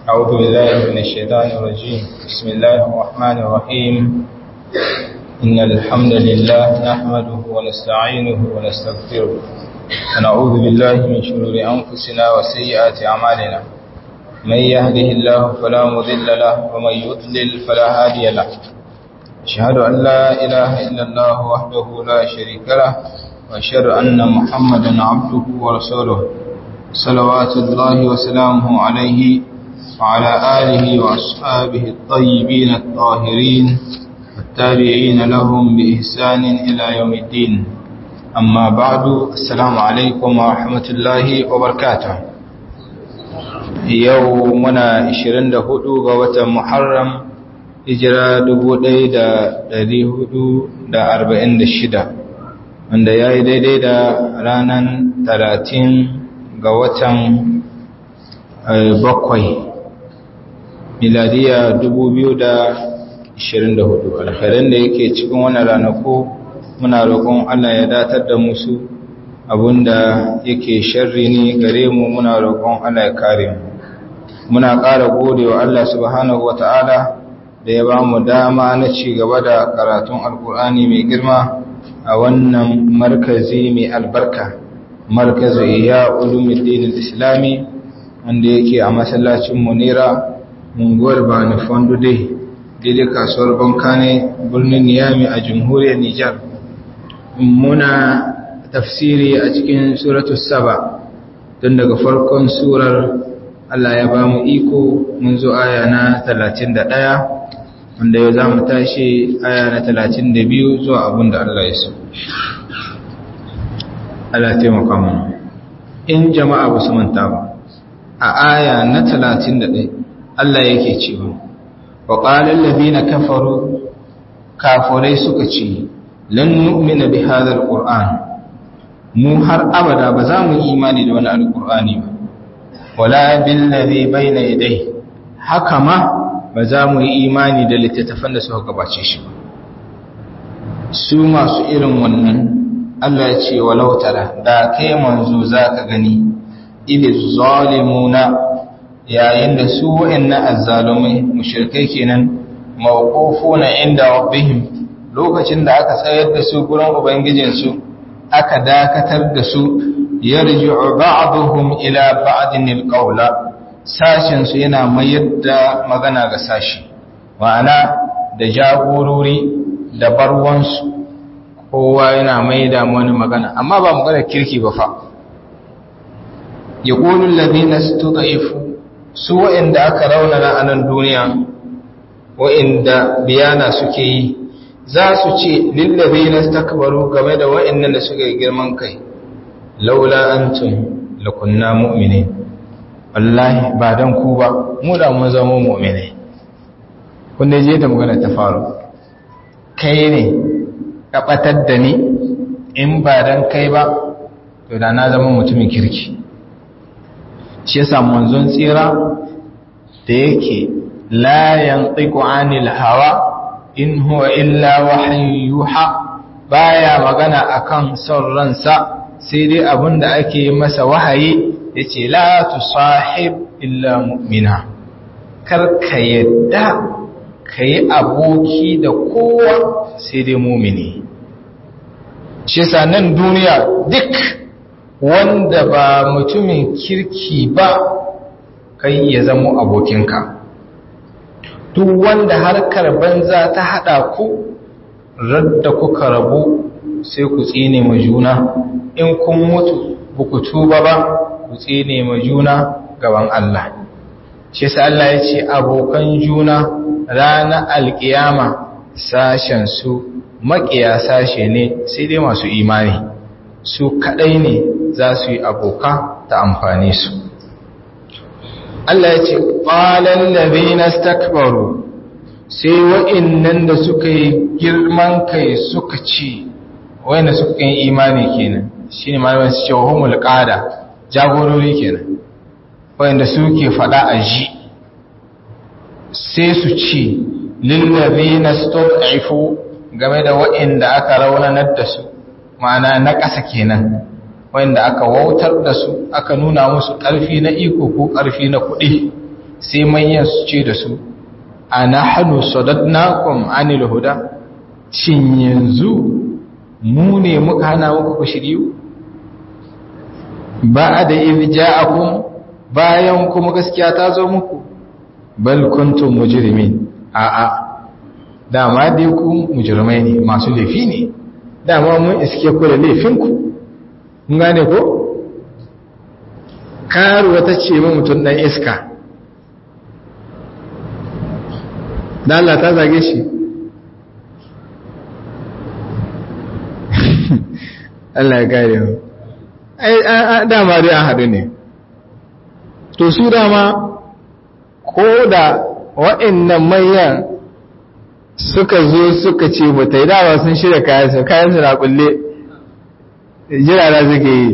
أعوذ بالله من الشيطان الرجيم بسم الله الرحمن الرحيم إن الحمد لله نحمده ونستعينه ونستغفره ونعوذ بالله من شرور أنفسنا وسيئات أعمالنا من يهده الله فلا مضل له ومن يضلل فلا هادي له أشهد أن لا إله إلا الله وحده لا شريك له وأشهد أن محمدا عبده ورسوله صلوات الله وسلامه عليه وعلى آله وأصحابه الطيبين الطاهرين والتابعين لهم بإحسان إلى يوم الدين أما بعد السلام عليكم ورحمة الله وبركاته يومنا 24 ga watan Muharram hijira 1446 wanda ya yi daidai da ranar 30 ga watan bakwai miladiya 2024 alkhairan da yake cikin wannan ranaku muna roƙon Allah ya datar da musu abinda yake sharri ne gare mu muna roƙon Allah ya kare mu muna ƙara gode wa Allah subhanahu wata'ala da ya ba mu dama na ci gaba da karatun alkur'ani mai girma a wannan markazi mai albarka markazu iya ulumuddin islami wanda yake a masallacin munira munguwar bani fondude daidai kasuwar banka ne birnin niyami a jamhuriyar nijar muna tafsiri a cikin suratu saba don daga farkon surar allah ya ba mu iko mun zo aya na 31 wanda yau za mu tashi aya na 32 zuwa abin da allah ya so allah taimaka mu in jama'a ba su manta ba a aya na 31 Allah yake cewa wa qala alladhina kafaru kafurai suka ce lan nu'mina bi hadha alquran mu har abada ba za mu yi imani da wani alqurani ba wala bil ladhi bayna yadayhi haka ma ba za mu yi imani da littattafan da suka gabace shi ba su masu irin wannan Allah ya ce walau tara da kai manzo zaka gani idh zalimuna yayin da su wa'annan azzalumai mushrikai kenan mawqufuna inda rabbihim lokacin da aka tsayar da su gurin ubangijin su aka dakatar da su yarji'u ba'dhum ila ba'din alqawla sashin su yana mayar da magana ga sashi ma'ana da jagorori da barwansu kowa yana mai da wani magana amma ba magana kirki ba fa yaqulu alladhina istud'ifu su wa'inda aka raunana a nan duniya wa'inda biyana suke yi za su ce lillabe na takbaru game da wa'innan da suka girman kai laula antum lakunna mu'mini wallahi ba dan ku ba mu da mun zama mu'mini kun je da magana ta faru kai ne ka batar da ni in ba dan kai ba to da na zama mutumin kirki shi yasa manzon tsira da yake la yantiqu anil hawa in huwa illa wahyuha baya magana akan son ransa sai dai abinda ake masa wahayi yace la tusahib illa mu'mina kar ka yadda kai aboki da kowa sai dai mu'mini shi yasa nan duniya duk wanda ba mutumin kirki ba kai ya zamo abokinka duk wanda harkar banza ta hada ku radda kuka rabu sai ku tsine ma juna in kun mutu buku tuba ba ku tsine ma juna gaban Allah shi sa Allah ya ce abokan juna ranar alkiyama sashen su makiya sashe ne sai dai masu imani su kadai ne za su yi aboka ta amfani su Allah ya ce ƙwalan labina stakbaru sai wa'innan da suka yi girman kai suka ci wa'inda suka yi imani kenan shi ne malaman su ce wa humul ƙada jagorori kenan wa'inda suke faɗa a ji sai su ci lillabina stokaifu game da wa'inda aka raunanar da su ma'ana na ƙasa kenan wanda aka wautar da su aka nuna musu ƙarfi na iko ko ƙarfi na kuɗi sai manyan su ce da su ana hannu sadadnakum anil huda shin yanzu mu ne muka hana muku ku shiryu ba da irja'akum bayan kuma gaskiya ta zo muku bal kuntum mujrimin a'a dama dai ku mujrimai ne masu laifi ne dama mun iske ku da laifinku mun gane ko karuwa ta ce ma mutum dan iska da Allah ta zage shi Allah ya kare mu ai dama dai an haɗu ne to su dama ko da wa'annan manyan suka zo suka ce mu ta yi dawa sun shirya kayansu kayansu na kulle jirara suke yi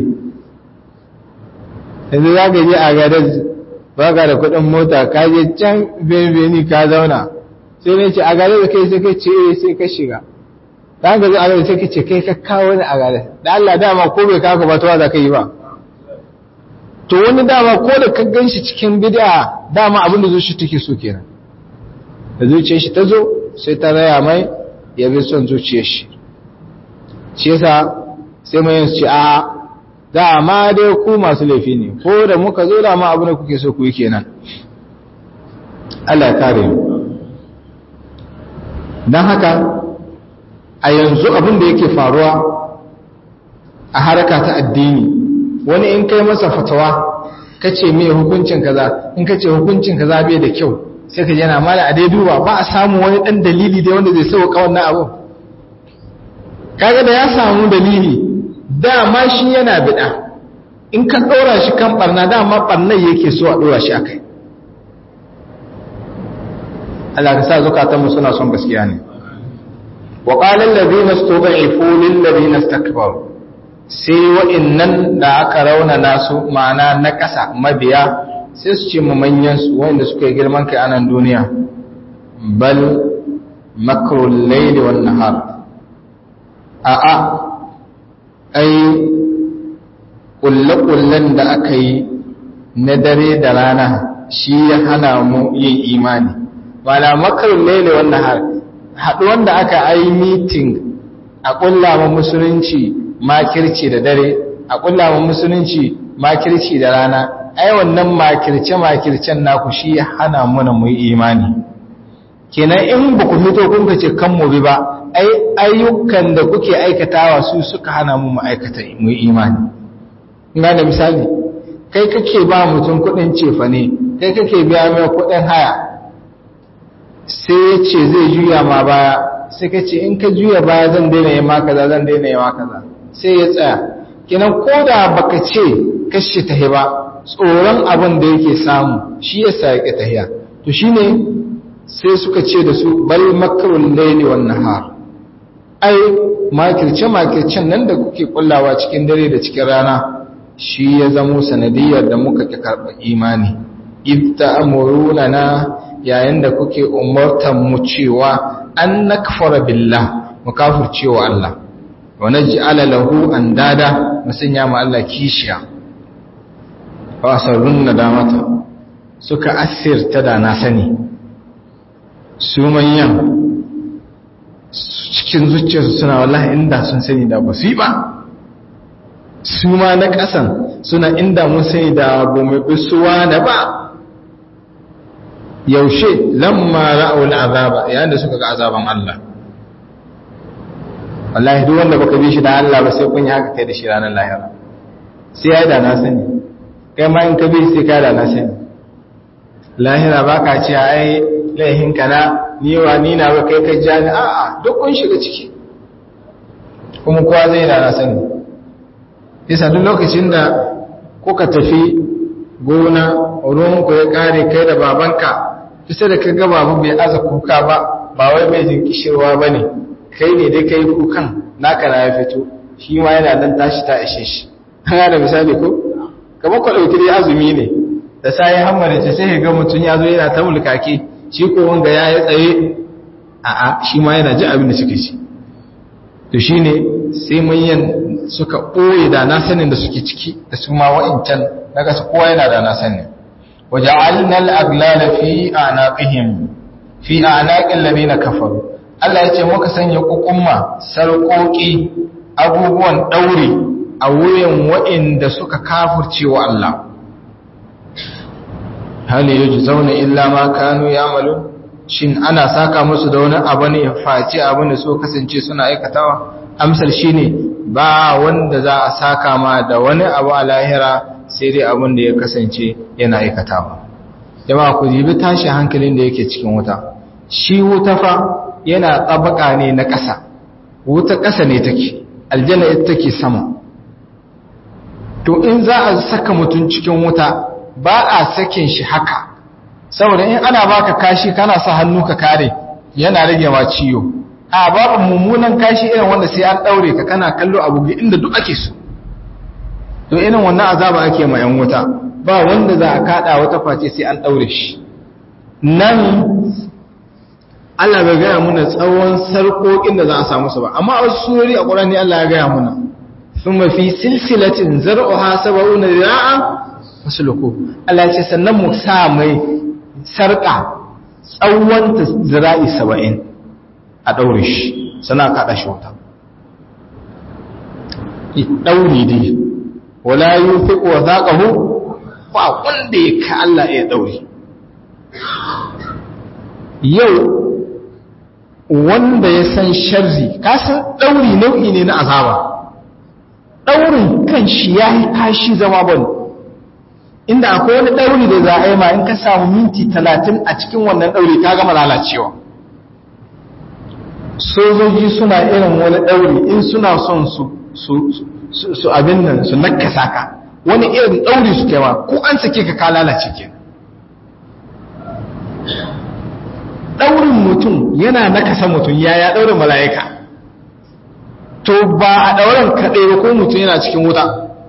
yanzu za ka je a gadar ba ka da kudin mota ka je can benveni ka zauna sai ne ce a gadar da kai sai ka ce sai ka shiga ta ga zo a gadar sai ka ce kai ka kawo ni a gadar da Allah dama ko bai kaka ba ta za ka yi ba to wani dama ko da ka gan shi cikin bid'a dama abin da zuci take so kenan da zuciyar shi ta zo sai ta raya mai ya bi son zuciyar shi shi yasa sai mai yin ce a dama dai ku masu laifi ne ko da muka zo dama abin da kuke so ku yi kenan Allah ya kare mu don haka a yanzu abin da yake faruwa a haraka ta addini wani in kai masa fatawa ka ce mai hukuncin kaza in ka ce hukuncin kaza bai da kyau sai ka jana mala a dai duba ba a samu wani dan dalili dai wanda zai sauka wannan abu kaga da ya samu dalili dama shi yana bida in ka ɗora shi kan barna dama barnar yake so a ɗora shi akai Allah ka sa zukatanmu suna son gaskiya ne wa qala alladhina istud'ifu lil ladina istakbaru sai wa'innan da aka rauna nasu ma'ana na ƙasa mabiya sai su ce manyan su wanda suka yi girman kai a nan duniya bal makrul layli wan nahar a a ai kullakullan da aka yi na dare da rana shi ya hana mu yin imani wala makrul layli wan nahar haɗuwan da aka yi meeting a ƙulla musulunci makirci da dare a ƙulla musulunci makirci da rana ai wannan makirce-makircen naku shi ya hana muna mu yi imani kenan in ba ku fito kun ce kan mu bi ba ai ayyukan da kuke aikatawa su suka hana mu mu aikata mu yi imani ina da misali kai kake ba mutum kuɗin cefa ne kai kake biya mai kuɗin haya sai ya ce zai juya ma baya sai ka ce in ka juya baya zan daina yi ma kaza zan daina yi ma kaza sai ya tsaya kinan ko da baka ce kashe tahi ba tsoron abin da yake samu shi ya sa yake tahiya to shine sai suka ce da su bal makrul layli wan nahar ai makirce makircen nan da kuke kullawa cikin dare da cikin rana shi ya zamo sanadiyar da muka ki karɓa imani idda amuruna na yayin da kuke umartan mu cewa an nakfara billah mu kafircewa Allah wa naj'ala lahu andada musanya ma Allah kishiya wa asarrun nadamata suka asirta da na sani su manyan cikin zuciyarsu suna wallahi inda sun sani da basu yi ba su ma na ƙasan suna inda mun sani da gome bisuwa da ba yaushe lamma ra'ul azaba yayin da suka ga azaban Allah wallahi duk wanda baka bi shi da Allah ba sai kun yi haka kai da shi ranar lahira sai ya da na sani kai ma in ka bi sai ka da na sani lahira baka ce ai laihin kana ni wa ni na ba kai ka ja ni a'a duk kun shiga ciki kuma kowa zai da na sani yasa duk lokacin da kuka tafi gona ruwan ku ya kare kai da babanka kusa da kaga babu bai aza kuka ba ba wai mai jin kishirwa bane kai ne dai kai kukan naka na ya fito shi ma yana dan tashi ta ishe shi kana da misali ko kamar ku dauki dai azumi ne da sai hammare ce sai ga mutun ya zo yana ta mulkake shi ko wanga ya yi tsaye a a shi ma yana ji abin da suke ci to shine sai manyan suka ɓoye da na sanin da suke ciki da su ma wa'incan daga su kowa yana da na sanin waja'alna al-aglala fi a'naqihim fi a'naqil ladina kafaru Allah ya ce muka sanya kukumma sarƙoƙi abubuwan ɗaure a wuyan waɗanda suka kafurce wa Allah hal yujzauna illa ma kanu ya'malun shin ana saka musu da wani abu ne face abin da so kasance suna aikatawa amsar shine ba wanda za a saka ma da wani abu a lahira sai dai abin da ya kasance yana aikatawa jama'a ku jibi tashi hankalin da yake cikin wuta shi wuta fa yana tsabaka ne na ƙasa wuta ƙasa ne take aljanna ita take sama to in za a saka mutum cikin wuta ba a sakin shi haka saboda in ana baka kashi kana sa hannu ka kare yana rage ma ciwo a babu mummunan kashi irin wanda sai an daure ka kana kallo abu inda duk ake so to irin wannan azaba ake ma yan wuta ba wanda za a kada wata face sai an daure shi nan Allah bai gaya muna tsawon sarkokin da za a samu su ba amma a wasu surori a Qur'ani Allah ya gaya muna thumma fi silsilatin zar'uha sab'una zira'a fasluku Allah ya ce sannan mu sa mai sarka tsawon ta zira'i 70 a daure shi sana kada shi wata dauri dai wala yufiqu wa zaqahu ba wanda ya ka Allah ya daure yau wanda ya san sharri kasan ɗauri nau'i ne na azaba ɗaurin kan shi ya yi kashi zama bane inda akwai wani ɗauri da za a yi ma in ka samu minti talatin a cikin wannan ɗauri ka gama lalacewa sojoji suna irin wani ɗauri in suna son su abin nan su nakasa ka wani irin ɗauri su kewa ko an sake ka ka lalace kenan ɗaurin mutum yana nakasa mutum yaya ɗaurin mala'ika to ba a ɗaurin kaɗai ba ko mutum yana cikin wuta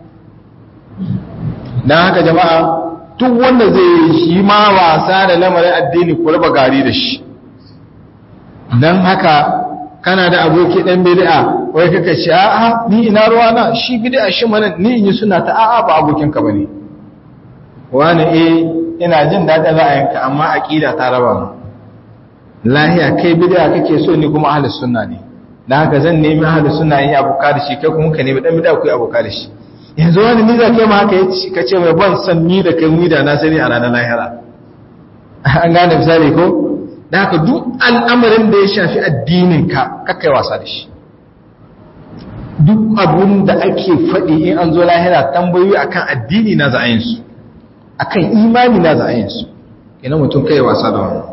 don haka jama'a duk wanda zai yi ma wasa da lamarin addini ko raba gari da shi don haka kana da aboki ɗan bidi'a wai kaka ce a'a ni ina ruwa na shi bidi'a shi mana ni in yi suna ta a'a ba abokinka ba ne wani eh ina jin daɗin ra'ayinka amma aƙida ta raba mu lahiya kai bid'a kake so ni kuma ahlus sunna ne dan haka zan nemi ahlus sunna yi abuka da shi kai kuma ka nemi dan bid'a ku yi abuka da shi yanzu wani ni za kai ma haka yace kace mai ban san ni da kai mu da na sani a ranar lahira an gane misali ko dan haka duk al'amarin da ya shafi addinin ka kakai wasa da shi duk abun da ake faɗi in an zo lahira tambayoyi akan addini na za'ayin su akan imani na za'ayin su ina mutum kai wasa da wannan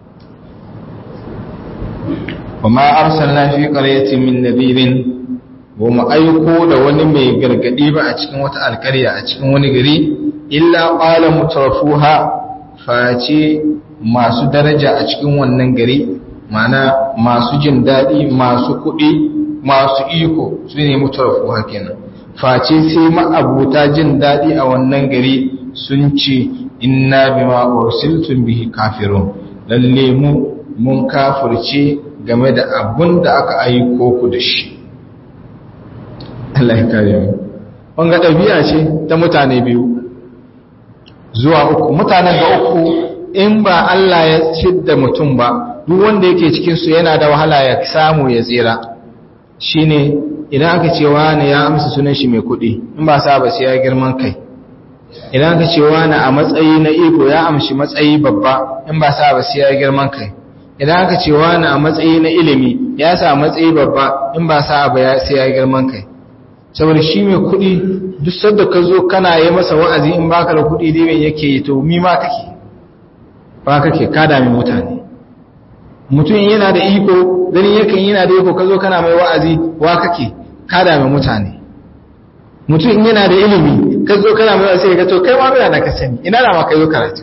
وما أرسلنا في قرية من نذير وما أيقو da wani mai gargadi ba a cikin wata alkarya a cikin wani gari illa qala mutrafuha face masu daraja a cikin wannan gari mana masu jin dadi masu kuɗi masu iko su ne mutrafuha kenan face sai ma'abuta jin dadi a wannan gari sun ce inna bima ursiltum bihi kafirun lalle mu mun kafirce game da abun da aka aiko ku da shi Allah ya kare mu wanga ɗabi'a ce ta mutane biyu zuwa uku mutanen ga uku in ba Allah ya da mutum ba duk wanda yake cikin su yana da wahala ya samu ya tsira shine idan aka ce wani ya amsa sunan shi mai kuɗi in ba sa ba sai ya girman kai idan aka ce wani a matsayi na iko ya amshi matsayi babba in ba sa ba sai ya girman kai idan aka ce wani a matsayi na ilimi ya sa matsayi babba in ba sa ba sai ya girman kai saboda shi mai kuɗi duk sadda ka zo kana yi masa wa'azi in baka da kuɗi dai mai yake yi to mi ma kake ba kake ka dami mutane mutum yana da iko ganin yakan yana da iko ka zo kana mai wa'azi wa kake ka dami mutane mutum yana da ilimi ka zo kana mai wa'azi ka to kai ma bai da ka sani ina da ma kai zo karatu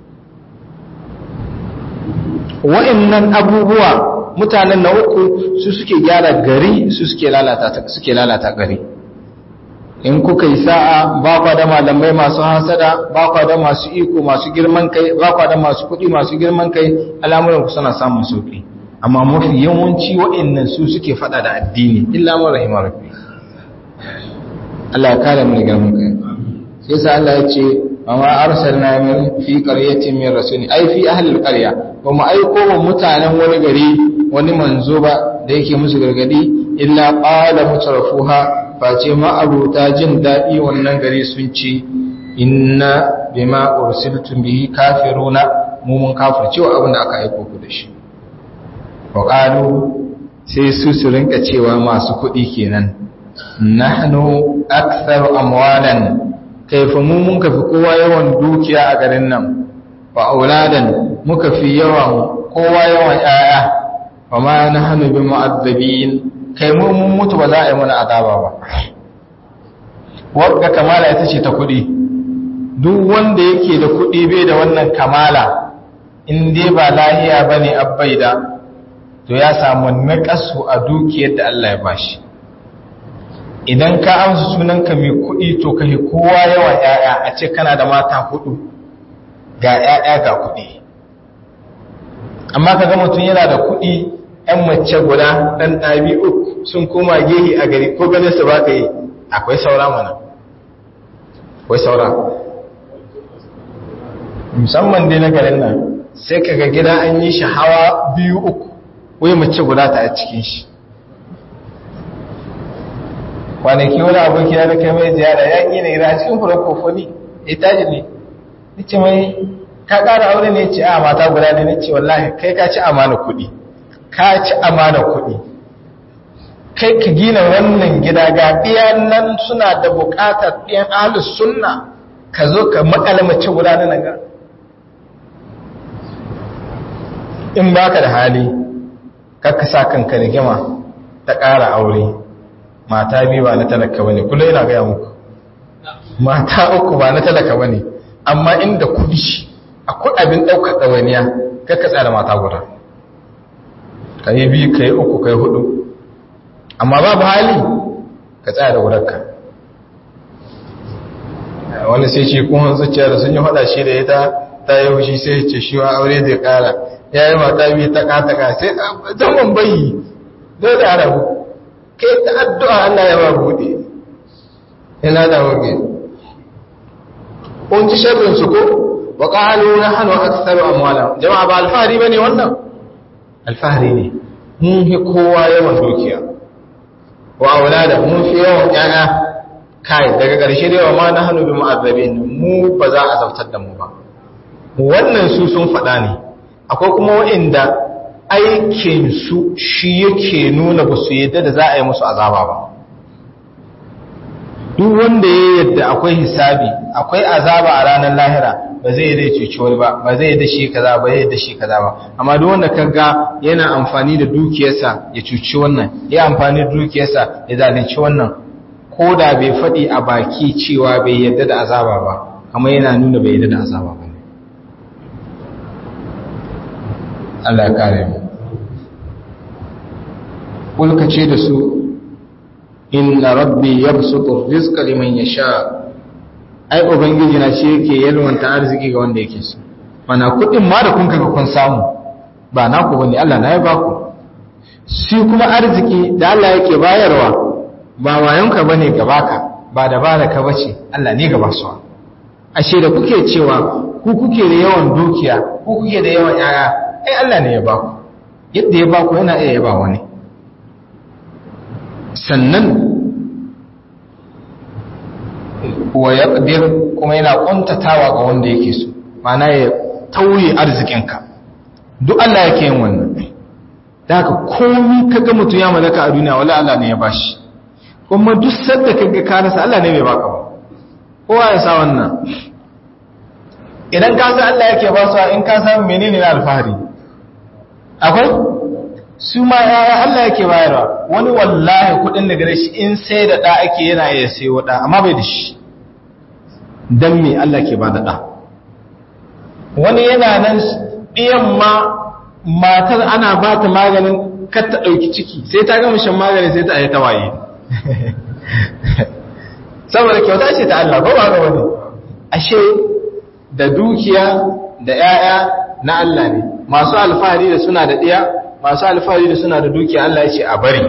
wa'annan abubuwa mutanen na uku su suke gyara gari su suke lalata suke lalata gari in kuka yi sa'a ba kwa da malamai masu hasada ba kwa da masu iko masu girman kai ba kwa da masu kuɗi masu girman kai al'amuran ku suna samun sauki amma mafi yawanci wa'annan su suke fada da addini illa ma rahima rabbi Allah ya kare mu da girman kai sai sa Allah ya ce amma arsalna min fi qaryatin min rasulin ai fi ahli alqarya ba mu aiko wa mutanen wani gari wani manzo ba da yake musu gargadi illa qala mutrafuha face ma abuta jin dadi wannan gari sun ce inna bima ursiltum bihi kafiruna mu mun kafirce wa abin da aka aiko ku da shi wa qalu sai su su rinka cewa masu kuɗi kenan nahnu aktharu amwalan kaifa mu mun kafi kowa yawan dukiya a garin nan wa auladan muka fi yawan kowa yawan yaya wa ma nahnu bi mu'azzabin kai mu mun mutu ba za a yi mana azaba ba wagga kamala ita ce ta kuɗi duk wanda yake da kuɗi bai da wannan kamala in dai ba lahiya bane abbaida to ya samu naƙasu a dukiyar da Allah ya bashi idan ka amsa sunanka mai kuɗi to ka yi kowa yawan ‘ya'ya a ce kana da mata hudu ga ‘ya'ya ga kuɗi amma ka ga mutum yana da kuɗi ‘yan mace guda ɗan ɗabi uku sun koma gehi a gari ko ganin su ba ka yi akwai saura mana akwai saura musamman dai na garin nan sai ka ga gida an yi shi hawa biyu uku wai mace guda ta a cikin shi kwanaki wani aboki na da kai mai ziyara ya ƙi na ira cikin furakofoni itaji ne nace mai ka ƙara aure ne ce a mata guda ne nace wallahi kai ka ci amana kuɗi ka ci amana kuɗi kai ka gina wannan gida ga ɗiyan nan suna da buƙatar ɗiyan ahlus sunna ka zo ka makala mace guda na naga in baka da hali kakka sa kanka rigima ta ƙara aure mata biyu ba na talaka bane kullum ina gaya muku mata uku ba na talaka bane amma inda kudi akwai abin ɗaukar ɗawainiya kakka tsara mata guda ka yi biyu ka yi uku ka yi hudu amma babu hali ka tsaya da gudarka wani sai ce kun zuciya da sun yi faɗa shi da ita ta yi hushi sai ce shi wa aure zai ƙara ya yi mata biyu ta kataka sai zaman bayi zai da arabu kai ta addu'a Allah ya ba buɗe yana da wage kun ji sharrin su ko wa qalu nahnu aktharu amwala jama'a ba alfahari bane wannan alfahari ne mun fi kowa yawan dukiya wa aulada mun fi yawan yaya kai daga ƙarshe da yawa ma nahnu bi mu'azzabin mu ba za a zautar da mu ba wannan su sun faɗa ne akwai kuma waɗanda aikinsu shi yake nuna ba su yadda da za a yi musu azaba ba duk wanda ya yadda akwai hisabi akwai azaba a ranar lahira ba zai yadda cuci wani ba ba zai yadda shi kaza ba yadda shi kaza ba amma duk wanda kaga yana amfani da dukiyarsa ya cuci wannan ya amfani da dukiyarsa ya zalunci wannan ko da bai faɗi a baki cewa bai yadda da azaba ba amma yana nuna bai yadda da azaba ba Allah ya kare mu kulka ce da su inna rabbi yabsutu rizqa liman yasha ai ubangiji na shi yake yalwanta arziki ga wanda yake so mana kudin ma da kun kaga kun samu ba naku bane Allah na ya baku shi kuma arziki da Allah yake bayarwa ba wayonka bane gabaka ba da baraka bace Allah ne gaba su ashe da kuke cewa ku kuke da yawan dukiya ku kuke da yawan yaya ai Allah ne ya ba ku yadda ya ba ku yana iya yaba wani sannan wa yaqdir kuma yana kuntatawa ga wanda yake so mana ya tauye arzikinka duk Allah yake yin wannan da haka komai kaga mutum ya malaka a duniya wala Allah ne ya bashi kuma duk sadda kaga ka rasa Allah ne bai baka ba kowa ya sa wannan idan ka san Allah yake ba su in ka san menene na alfahari akwai su ma yaya Allah yake bayarwa wani wallahi kudin da gare shi in sai da da ake yana iya sayo da amma bai da shi dan me Allah ke ba da da wani yana nan ɗiyan ma matar ana ba ta maganin kar ta ɗauki ciki sai ta gama shan magani sai ta yi tawaye saboda kyauta ce ta Allah ba ba ga wani ashe da dukiya da ‘ya'ya na Allah ne masu alfahari da suna da ɗiya masu alfahari da suna da dukiya Allah ya ce a bari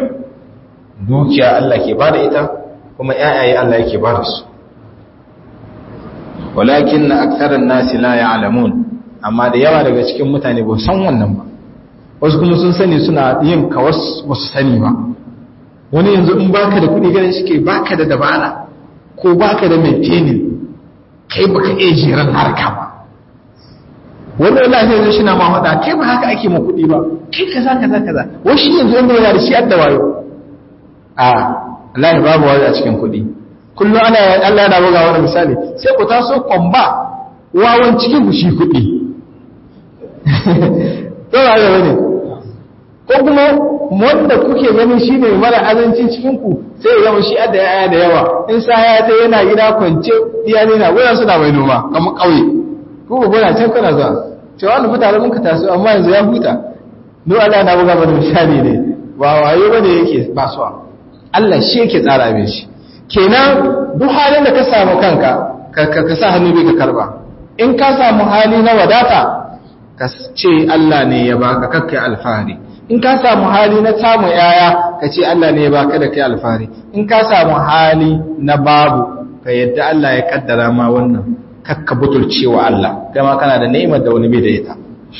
dukiya Allah ke ba da ita kuma ‘ya'yaye Allah yake ba da su walakin na aksarar nasi la ya'lamun amma da yawa daga cikin mutane ba san wannan ba wasu kuma sun sani suna yin kawas ba su sani ba wani yanzu in baka da kuɗi ganin shi ke baka da dabara ko baka da maintaining kai baka iya jiran harka ba wani wallahi yanzu shi na ma faɗa kai ba haka ake ma kuɗi ba kai kaza kaza kaza wasu yanzu inda yana da shi adda wayo a Allah babu wayo a cikin kuɗi kullum ana Allah yana buga wani misali sai ku taso kwamba wawan cikin ku shi kuɗi to ba ga bane ko kuma wanda kuke ganin shi ne mara azancin cikin ku sai ya zama shi adda yaya da yawa in sa ya ta yana gida kwance iyali na goyon suna mai noma kamar ƙauye ko ba gona can kana zuwa cewa wani mutane mun ka taso amma yanzu ya huta no Allah na buga mana misali ne ba wayo bane yake basuwa Allah shi yake tsara abin shi kenan duk halin da ka samu kanka ka sa hannu bai ka karba in ka samu hali na wadata ka ce Allah ne ya baka kakkai alfahari in ka samu hali na samun yaya ka ce Allah ne ya baka da kai alfahari in ka samu hali na babu ka yadda Allah ya kaddara ma wannan kakka butulcewa Allah kai ma kana da ni'imar da wani bai da ita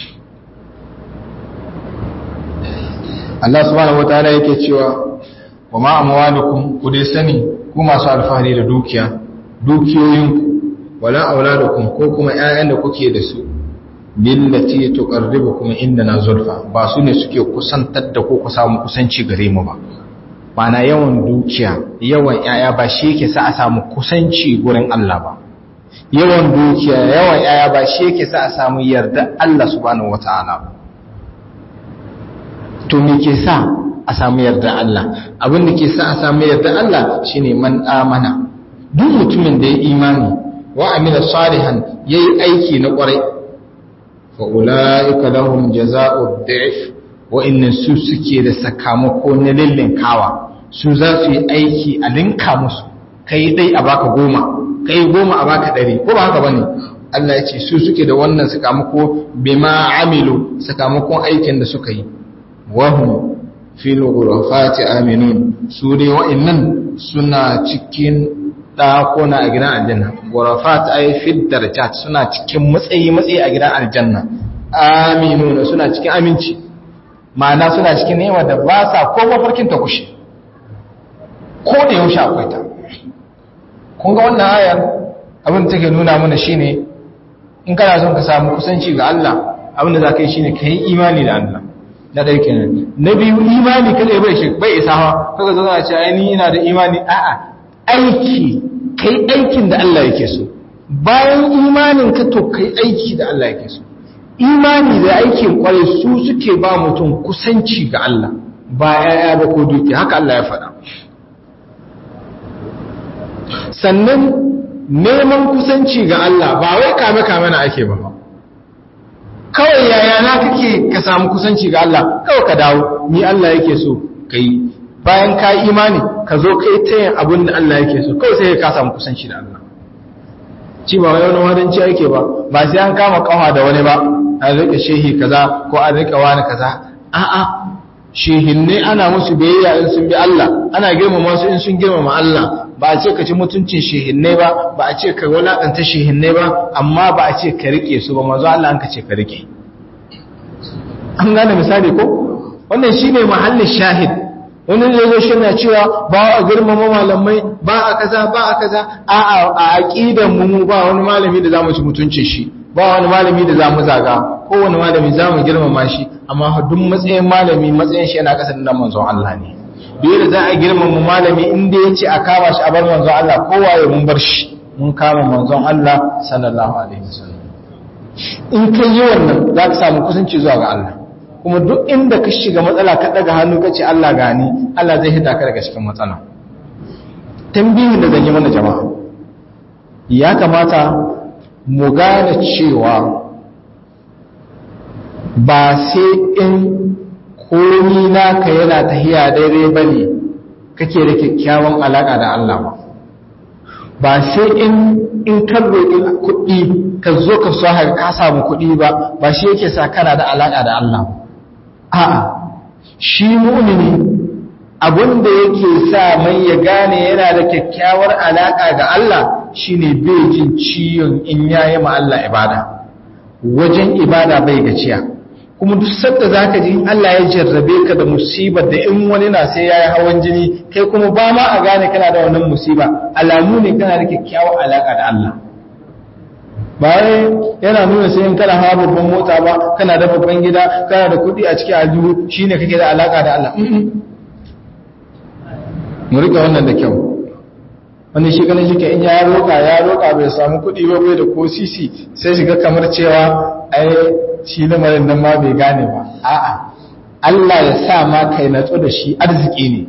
Allah subhanahu wataala yake cewa wa ma amwalukum ku dai sani ku masu alfahari da dukiya dukiyoyinku wala auladukum ko kuma ƴaƴan da kuke da su billati tuqarribukum indana zulfa ba su ne suke kusantar da ku ku samu kusanci gare mu ba mana yawan dukiya yawan ƴaƴa ba shi yake sa a samu kusanci gurin Allah ba yawan dukiya yawan ƴaƴa ba shi yake sa a samu yarda Allah subhanahu wataala ba to me ke sa a samu yarda Allah abin da ke sa a samu yarda Allah shine man amana duk mutumin da ya imani wa amila salihan yayi aiki na kwarai fa ulaika lahum jazaa'u dhif wa inna su suke da sakamako na lillin kawa su za su yi aiki a linka musu kai dai a baka goma kai goma a baka ɗari ko ba haka bane Allah ya ce su suke da wannan sakamako bima amilu sakamakon aikin da suka yi wahum fil ghurafati aminun su dai wa'annan suna cikin dakuna a gidan aljanna ghurafat ay fid darajat suna cikin matsayi matsayi a gidan aljanna aminun suna cikin aminci ma'ana suna cikin nema da ba sa ko mafarkin ta kushe ko da yaushe akwai ta kun ga wannan ayar abin da take nuna mana shine in kana son ka samu kusanci ga Allah abin da za ka yi shine ka yi imani da Allah na ɗaya kenan na biyu imani kada bai shi bai isa hawa kaga zo na ce ai ni ina da imani a'a aiki kai aikin da Allah yake so bayan imanin ka to kai aiki da Allah yake so imani da aikin kwarai su suke ba mutum kusanci ga Allah ba yaya ba ko duki haka Allah ya faɗa sannan neman kusanci ga Allah ba wai kame kame na ake ba kawai yaya na kake ka samu kusanci ga Allah kawai ka dawo ni Allah yake so kai bayan ka imani ka zo kai ta yin abin da Allah yake so kawai sai ka samu kusanci da Allah ci ba wani wadanci ake ba ba sai an kama kawa da wani ba an rika shehi kaza ko an rika wani kaza a'a shehinne ana musu biyayya in sun bi Allah ana girmama su in sun girmama Allah ba a ce ka ci mutuncin shehinne ba ba a ce ka walakanta shehinne ba amma ba a ce ka rike su ba manzo Allah an ka ce ka rike an gane misali ko wannan shine mahallin shahid wani ne zo shi na cewa ba a girmama malamai ba a kaza ba a kaza a a aqidan mu ba wani malami da zamu ci mutuncin shi ba wani malami da zamu zaga ko wani malami zamu girmama shi amma duk matsayin malami matsayin shi yana kasa da manzon Allah ne dole za a girmama malami inda ya ce a kama shi a bar manzon Allah kowa ya mun bar shi mun kama manzon Allah sallallahu alaihi wasallam in kai yi wannan za ka samu kusanci zuwa ga Allah kuma duk inda ka shiga matsala ka daga hannu ka ce Allah gani Allah zai hita ka daga cikin matsala tambihin da zan yi mana jama'a ya kamata mu gane cewa ba sai in komi naka yana tahiya daidai ba ne kake da kyakkyawan alaƙa da Allah ba ba sai in in kan roƙi kuɗi ka zo ka so haka ka samu kuɗi ba ba shi yake sa kana da alaƙa da Allah ba a'a shi mu'mini abin da yake sa mai ya gane yana da kyakkyawar alaƙa ga Allah shine bai jin ciyon in yayi ma Allah ibada wajen ibada bai gaciya kuma duk sanda zaka ji Allah ya jarrabe ka da musibar da in wani na sai yayi hawan jini kai kuma ba ma a gane kana da wannan musiba alamu ne kana da kyakkyawar alaka da Allah bayan yana nuna sai in kana hawa babban mota ba kana da babban gida kana da kuɗi a cikin aljihu shine kake da alaka da Allah mu rika wannan da kyau wani shi ganin shi ke in ya roƙa ya roƙa bai samu kuɗi ba bai da ko sisi sai shiga kamar cewa ai shi lamarin nan ma bai gane ba a'a Allah ya sa ma kai natsu da shi arziki ne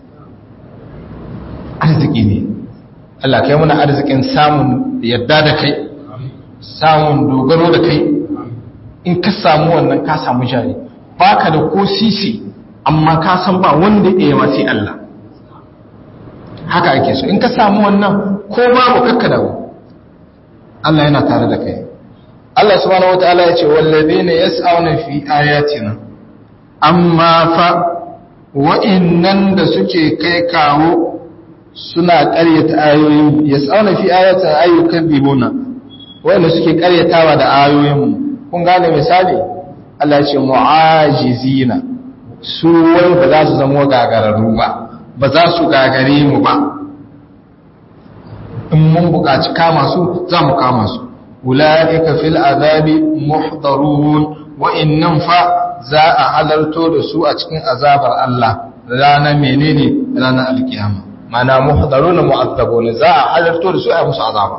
arziki ne Allah kai muna arzikin samun yadda da kai samun dogaro da kai in ka samu wannan ka samu jari baka da ko sisi amma ka san ba wanda ya yi sai Allah haka ake so in ka samu wannan ko babu kakka dawo Allah yana tare da kai Allah subhanahu wataala ya ce wallazina yas'auna fi ayatina amma fa wa'innan da suke kai kawo suna ƙaryata ayoyin yas'auna fi ayatina ayyukan bibuna wa'inda suke ƙaryatawa da ayoyin kun gane misali Allah ya ce mu'ajizina su wai ba za su zama gagararru ba ba za su gagare mu ba in mun buƙaci kama su za mu kama su ula'ika fil azabi muhdarun wa'innan fa za a halarto da su a cikin azabar Allah ranar menene ranar alkiyama mana muhdarun mu'azzabun za a halarto da su a musu azaba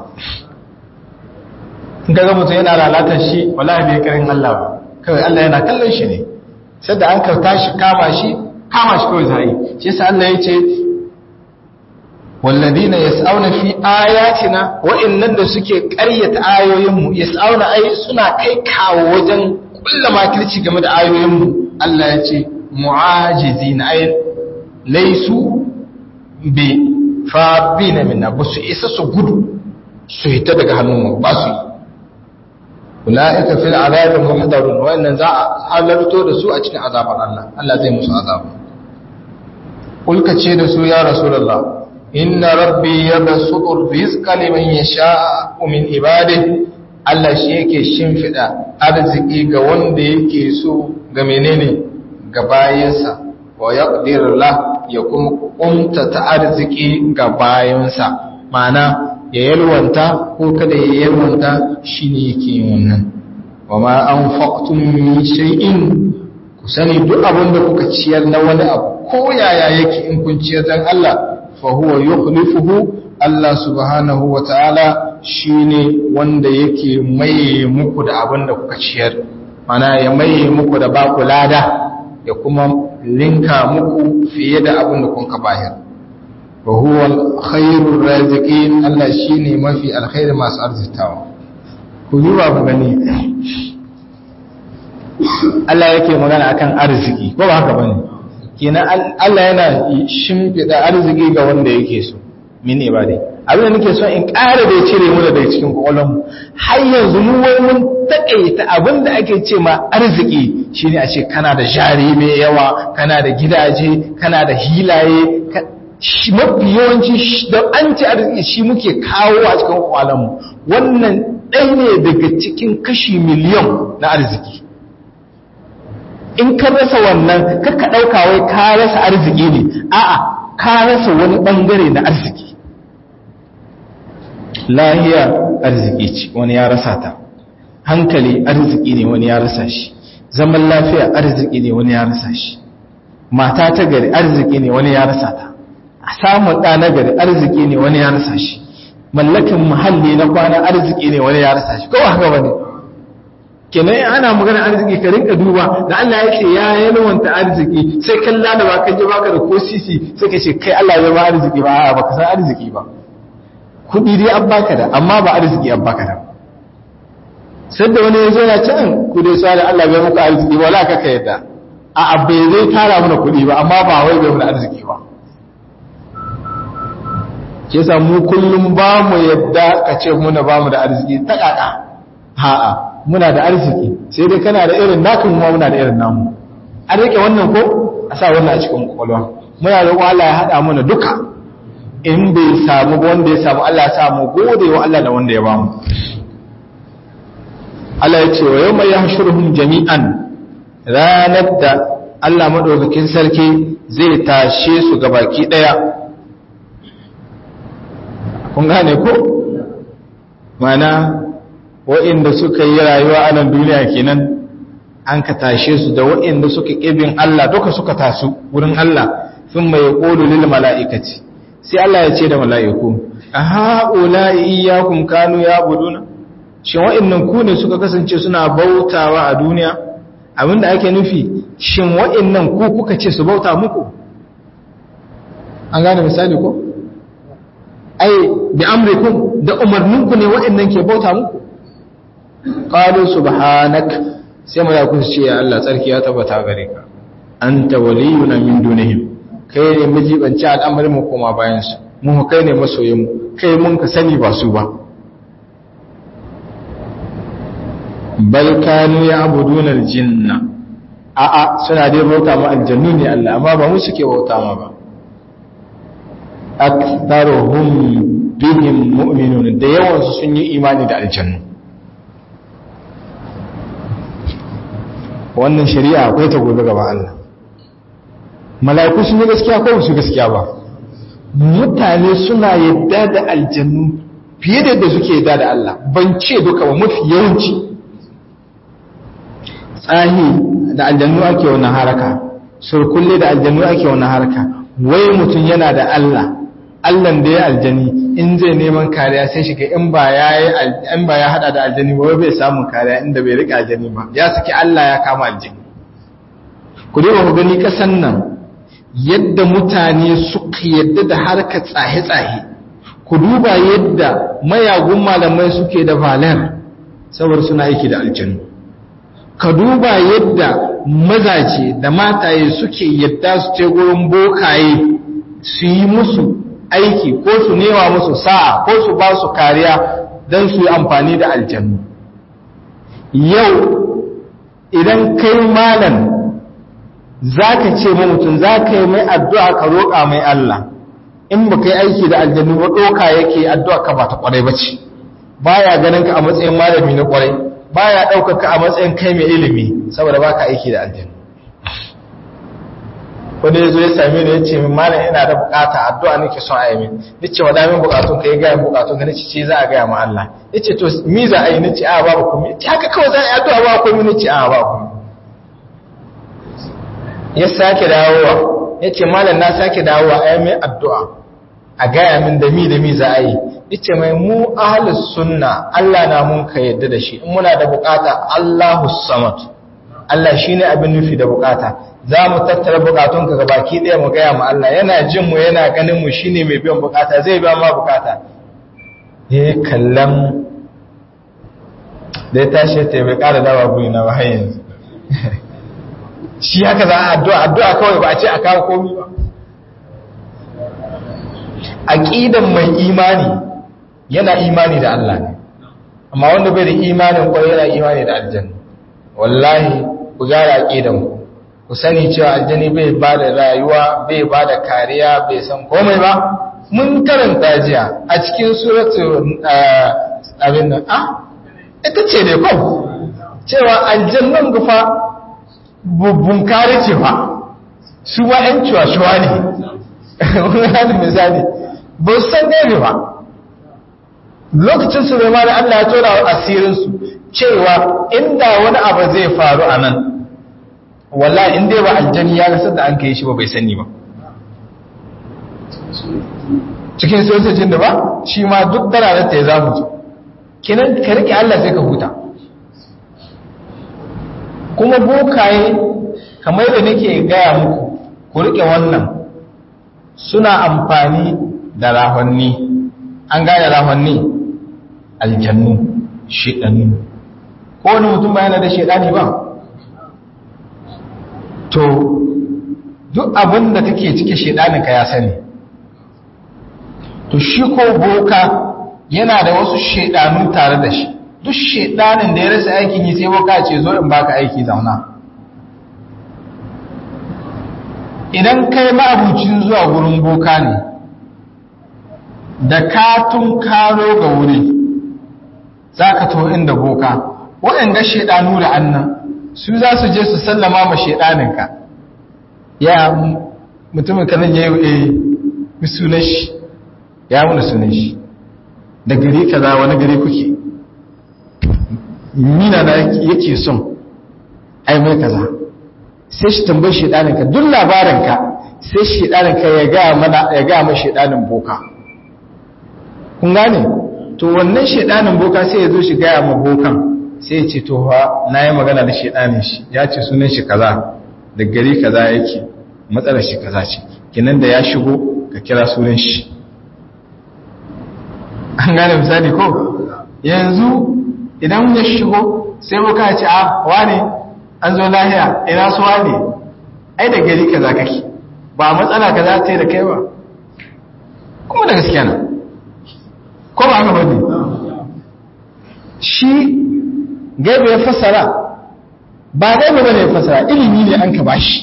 in ga mutum yana lalatar shi wallahi bai karin Allah ba kawai Allah yana kallon shi ne sai da an karta shi kama shi kama shi kawai zai shi yasa Allah ya ce walladina yas'auna fi ayatina wa'annan da suke ƙaryata ayoyin mu yas'auna ai suna kai kawo wajen kulla makirci game da ayoyin mu Allah ya ce mu'ajizina ay laysu bi fabina minna ba su isa su gudu su hita daga hannun mu ba su ulaika fil azabi muhdarun wa'annan za a halarto da su a cikin azabar Allah Allah zai musu azaba kulka ce da su ya rasulullah inna rabbi yabsutu rizqa liman yasha'u min ibadihi Allah shi yake shimfida arziki ga wanda yake so ga menene ga bayansa wa yaqdir la ya kuma kumta ta arziki ga bayansa ma'ana ya yalwanta ko kada ya yalwanta shine yake yin wannan wa ma anfaqtum min shay'in ku sani duk abin da kuka ciyar na wani abu ko yaya yake in kun ciyar dan Allah fa huwa yukhlifuhu Allah subhanahu wa ta'ala shine wanda yake maye muku da abin da kuka ciyar mana ya maye muku da ba ku lada ya kuma linka muku fiye da abin da kun ka bayar wa huwa khairur raziqin Allah shine mafi alkhairi masu arzitawa ku yi ba ku gani Allah yake magana akan arziki ko ba haka bane kenan Allah yana shimfida arziki ga wanda yake so min ibadi abin da nake so in ƙara da cire mu daga cikin kwakwalwar mu har yanzu mu wai mun takaita abin da ake ce ma arziki shine a ce kana da jari mai yawa kana da gidaje kana da hilaye mafi yawanci da an ce arziki shi muke kawo a cikin kwakwalwar mu wannan ɗaya ne daga cikin kashi miliyan na arziki in ka rasa wannan kakka ɗauka wai ka rasa arziki ne a'a ka rasa wani ɓangare na arziki lahiya arziki ce wani ya rasa ta hankali arziki ne wani ya rasa shi zaman lafiya arziki ne wani ya rasa shi mata ta gari arziki ne wani ya rasa ta samun ɗa na gari arziki ne wani ya rasa shi mallakin muhalli na kwana arziki ne wani ya rasa shi kowa haka wani kenan ana magana arziki ka rinka duba da Allah ya ce ya yalwanta arziki sai kan lalaba kan ji baka da ko sisi sai ka ce kai Allah ya ba arziki ba a baka san arziki ba kudi dai an baka da amma ba arziki an baka da sai da wani yazo ya ce ku dai sai da Allah bai muku arziki wala ka ka yadda a abbe zai tara mana kudi ba amma ba wai bai mana arziki ba ke sa mu kullum ba mu yadda ka ce muna ba mu da arziki ta kaka ha'a muna da arziki sai dai kana da irin naka mu muna da irin namu an rike wannan ko a sa wannan a cikin kwakwalwa muna da Allah ya hada mana duka in bai samu wanda ya samu Allah ya samu gode wa Allah da wanda ya bamu Allah ya ce wa yau mai yahshuruhum jami'an ranar da Allah madaukakin sarki zai tashe su gabaki daya kun gane ko mana wa'inda suka yi rayuwa a nan duniya kenan an ka tashe su da wa'inda suka ƙibin Allah duka suka tasu wurin Allah sun mai ƙolu lil mala'ikaci sai Allah ya ce da mala'iku a ha'ula iyakun kanu ya buduna shin wa'innan ku ne suka kasance suna bautawa a duniya abinda ake nufi shin wa'innan ku kuka ce su bauta muku an gane misali ko ai bi amrikum da umarninku ne wa'innan ke bauta muku qalu subhanak sai malaku su ce ya Allah tsarki ya tabbata gare ka anta waliyuna min dunihim kai ne mijibanci al'amarin mu koma bayan su mu kai ne masoyin mu kai mun ka sani ba su ba bal kanu ya'buduna aljinna a a suna dai bauta ma aljannu ne Allah amma ba mu suke bauta ma ba aktharuhum bihim mu'minun da yawan su sun yi imani da aljannu wannan shari'a akwai ta gobe gaban Allah mala'iku sun yi gaskiya ko su gaskiya ba mutane suna yadda da aljannu fiye da yadda suke yadda da Allah ban ce duka ba mafi yawanci tsahi da aljannu ake wannan haraka surkulle da aljannu ake wannan haraka wai mutum yana da Allah Allah da ya aljani in zai neman kariya sai shiga in ba ya in ba ya hada da aljani ba bai samun kariya inda bai rika aljani ba ya saki Allah ya kama aljani ku duba ku gani kasan nan yadda mutane suka yadda da harkar tsahe-tsahe ku duba yadda mayagun malamai suke da valer saboda suna aiki da aljanu ka duba yadda mazaje da mataye suke yadda su ce gurin bokaye su yi musu aiki ko su nema musu sa'a ko su ba su kariya don su yi amfani da aljannu yau idan kai malam za ka ce ma mutum za ka yi mai addu'a ka roƙa mai Allah in ba kai aiki da aljannu ba ɗoka yake addu'a ka ba ta ƙwarai ba ce ba ya ganin ka a matsayin malami na ƙwarai ba ya ɗaukar ka a matsayin kai mai ilimi saboda ba ka aiki da aljannu wanda ya zo ya same ni ya ce min malam ina da bukata addu'a nake son a yi min ni ce wa damin bukatun ka ya gaya bukatun ka nace ce za a gaya ma Allah ya ce to mi za a yi nace a babu komai ya ce haka kawai za a yi addu'a ba komai nace a ba komai ya sake dawowa ya ce malam na sake dawowa a yi mai addu'a a gaya min da mi da mi za a yi ya ce mai mu ahalus sunna Allah na mun ka yadda da shi in muna da bukata Allahu samad Allah shi ne abin nufi da bukata za mu tattara bukatunka ga baki ɗaya mu gaya ma Allah yana jin mu yana ganin mu shi ne mai biyan bukata zai biya ma bukata ya kallon da ya tashi ta bai ƙara dawa guri na ba yanzu shi haka za a addu'a addu'a kawai ba a ce a kawo komi ba aƙidan mai imani yana imani da Allah ne amma wanda bai da imanin kwarai yana imani da aljanna wallahi ku gyara aƙidan ku ku sani cewa aljani bai ba da rayuwa bai ba da kariya bai san komai ba mun karanta jiya a cikin suratu abin nan ah ita ce ne kwan cewa aljannan gufa bubbun kare ce fa su ba ‘yan cuwa-cuwa ne wani misali ba su san ne ba lokacin su da Allah ya tora asirinsu cewa inda wani abu zai faru a nan wallahi inda ba aljani ya gasar da an kai shi ba bai sani ba cikin sojojin da ba shi ma duk dararar ta ya zamu ji kinan ka rike Allah sai ka huta kuma bokaye kamar da nake gaya muku ku rike wannan suna amfani da rahonni an gane rahonni aljannu shiɗannu ko wani mutum ba yana da shiɗani ba to duk abin da kake cike shiɗaninka ya sani to shi ko boka yana da wasu shiɗanu tare da shi duk shiɗanin da ya rasa aikin yi sai boka ce zo in baka aiki zauna idan kai ma'abucin zuwa gurin boka ne da katun karo ga wuri za ka to inda boka waɗanda shaidanu da annan su za su je su sallama ma shaidaninka ya mutumin kanan ya yi sunan shi ya muna sunan shi da gari kaza wani gari kuke mina na yake son ai mai kaza sai shi tambayi shaidaninka duk labarinka sai shaidaninka ya gaya mana ya gaya ma shaidanin boka kun gane to wannan shaidanin boka sai ya zo shi gaya ma bokan sai ya ce to ha na yi magana da shaidanin shi ya ce sunan shi kaza da gari kaza yake matsalar shi kaza ce kinan da ya shigo ka kira sunan shi an gane misali ko yanzu idan ya shigo sai boka ya ce a wane an zo lahiya ina su wane ai da gari kaza kake ba matsala kaza ta yi da kai ba kuma da gaskiya na ko ba haka bane shi gaibe ya fassara ba gaibe bane ya fassara ilimi ne an ka bashi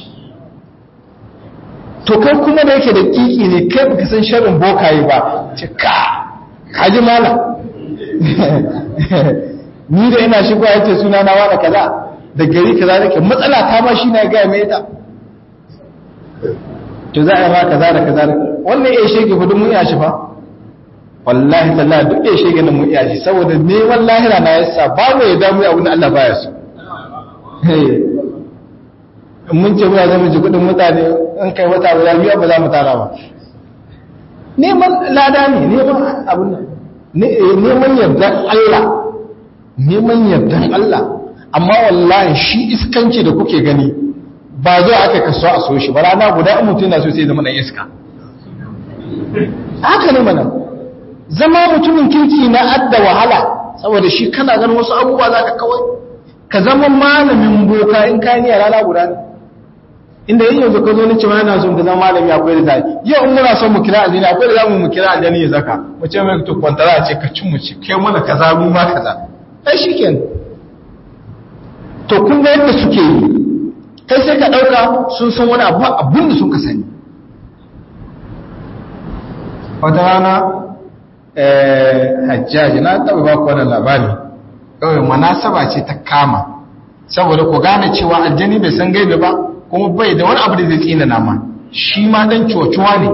to kai kuma da yake da kiki ne kai baka san sharrin bokaye ba ce ka kaji mala ni da ina shigo ya ce suna na wada kaza da gari kaza nake matsala ta ma shi na ga mai ta to za a yi ma kaza da kaza wannan ya shege hudu mun ya shi fa wallahi tallahi duk ya shege na mun iya shi saboda neman lahira na yasa babu ya damu abin da Allah baya so mun ce muna zama ji kudin mutane in kai wata guda biya ba za mu tara ba neman lada ne neman abin nan neman yardan Allah neman yardan Allah amma wallahi shi iskanci da kuke gani ba zo aka kaso a so shi ba rana guda in mutum na so sai zama dan iska haka ne mana zama mutumin kirki na adda wahala saboda shi kana ganin wasu abubuwa za ka kawai ka zama malamin boka in ka yi rana guda ne inda yin yanzu ka zo ni cewa yana son ka zama malami akwai da zai yau in muna son mu kira aljani akwai da zamu mu kira aljani ya zaka mu ce mai to kwantara ce ka cin mu ci kai mana kaza mu ma kaza ai shikenan to kun ga yadda suke yi kai sai ka dauka sun san wani abu abun da sun ka sani wata rana hajjaji na taɓa ba ku wannan labari kawai manasaba ce ta kama saboda ku gane cewa aljani bai san gaibe ba kuma bai da wani abu da zai tsina nama shi ma dan cocuwa ne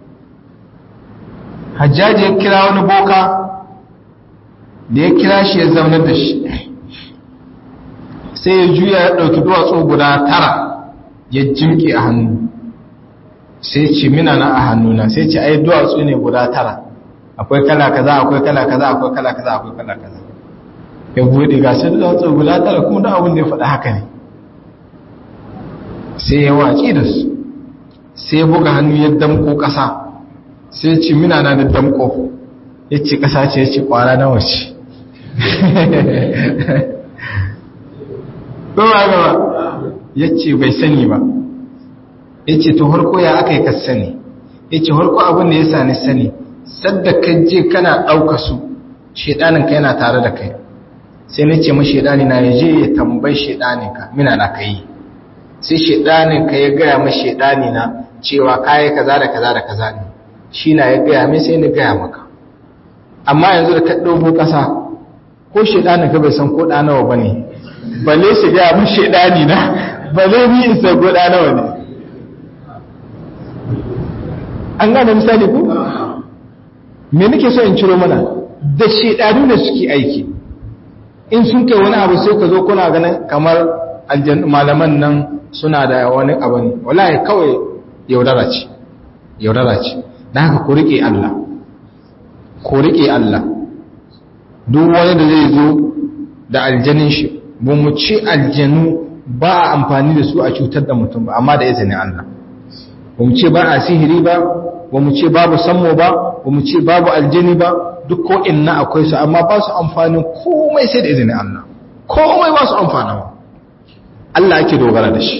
hajjaji ya kira wani boka da ya kira shi ya zaunar da shi sai ya juya ya ɗauki duwatsu guda tara ya jimke a hannu sai ce mina na a hannuna sai ce ai duwatsu ne guda tara akwai kala kaza akwai kala kaza akwai kala kaza akwai kala kaza ya bude ga sai duwatsu guda tara kuma da abin da ya faɗa haka ne sai ya waci da su sai ya buga hannu ya damko ƙasa sai ce mina na da damko ya ce ƙasa ce ya ce ƙwara na wace ba gaba ya ce bai sani ba ya ce to harko ya aka yi ka sani ya ce harko abin da ya sani sani sadda ka je kana ɗauka su shaidaninka yana tare da kai sai na ce ma shaidani na ya je ya tambayi shaidaninka mina na ka yi sai shaidaninka ya gaya ma shaidani na cewa kayi kaza da kaza da kaza ne shi na ya gaya mai sai na gaya maka amma yanzu da ka ɗauko ƙasa ko shaidaninka bai san ko ɗanawa ba ne bale shi gaya ma shaidani na bale ni in san ko ɗanawa ne an gane misali ku? me nake so in ciro mana da shaidanu da suke aiki in sun kai wani abu sai ka zo kuna ganin kamar malaman nan suna da wani abu ne wallahi kawai yaudara ce yaudara ce da haka ku rike Allah ku rike Allah duk wani da zai zo da aljanin shi ba mu ci aljanu ba a amfani da su a cutar da mutum ba amma da izinin Allah ba mu ce ba a sihiri ba ba mu ce babu sammo ba ba mu ce babu aljini ba duk ko inna akwai su amma ba su amfani komai sai da izinin Allah komai ba su amfana ba Allah ake dogara da shi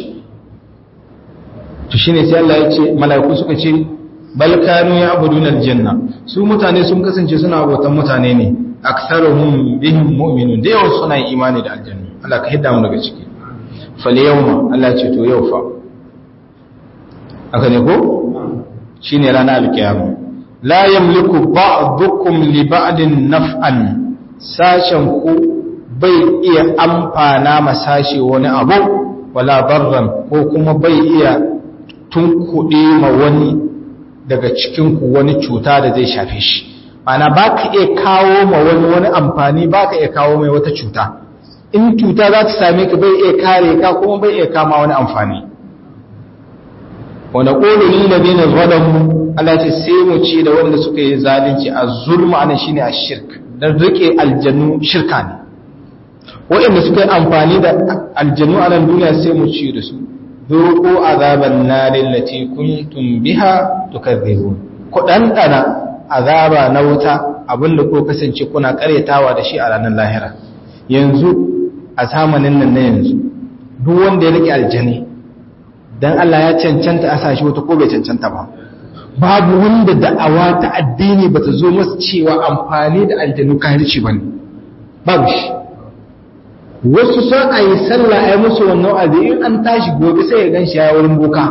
to shine sai Allah ya ce mala'iku suka ce bal kanu ya'buduna aljanna su mutane sun kasance suna abotan mutane ne aktharuhum bihim mu'minun da yawa suna yin imani da aljanna Allah ka hidda mu daga ciki fal yawma Allah ya ce to yau fa aka ne ko shine ranar alkiyama la yamliku ba'dukum li ba'din naf'an sashen ku bai iya amfana ma sashe wani abu wala darran ko kuma bai iya tunkuɗe ma wani daga cikin ku wani cuta da zai shafe shi ana baka iya kawo ma wani wani amfani baka iya kawo mai wata cuta in cuta za ta same ka bai iya kare ka kuma bai iya kama wani amfani wanda ƙolo ni da dina zalamu Allah ce sai mu ce da wanda suka yi zalunci a zulma anan shine a shirk dan rike aljannu shirka ne waɗanda suka yi amfani da aljannu a nan duniya sai mu ce da su zuqu azaban narin lati kuntum biha tukadzibun ku dandana azaba na wuta abinda ko kasance kuna karyatawa da shi a ranar lahira yanzu a zamanin nan na yanzu duk wanda ya rike aljani dan Allah ya cancanta a sashi wata ko bai cancanta ba babu wanda da'awa ta addini bata zo masa cewa amfani da aljanu kahirci bane babu shi wasu son a yi sallah a yi musu wannan abu in an tashi gobe sai ya gan shi ya wurin boka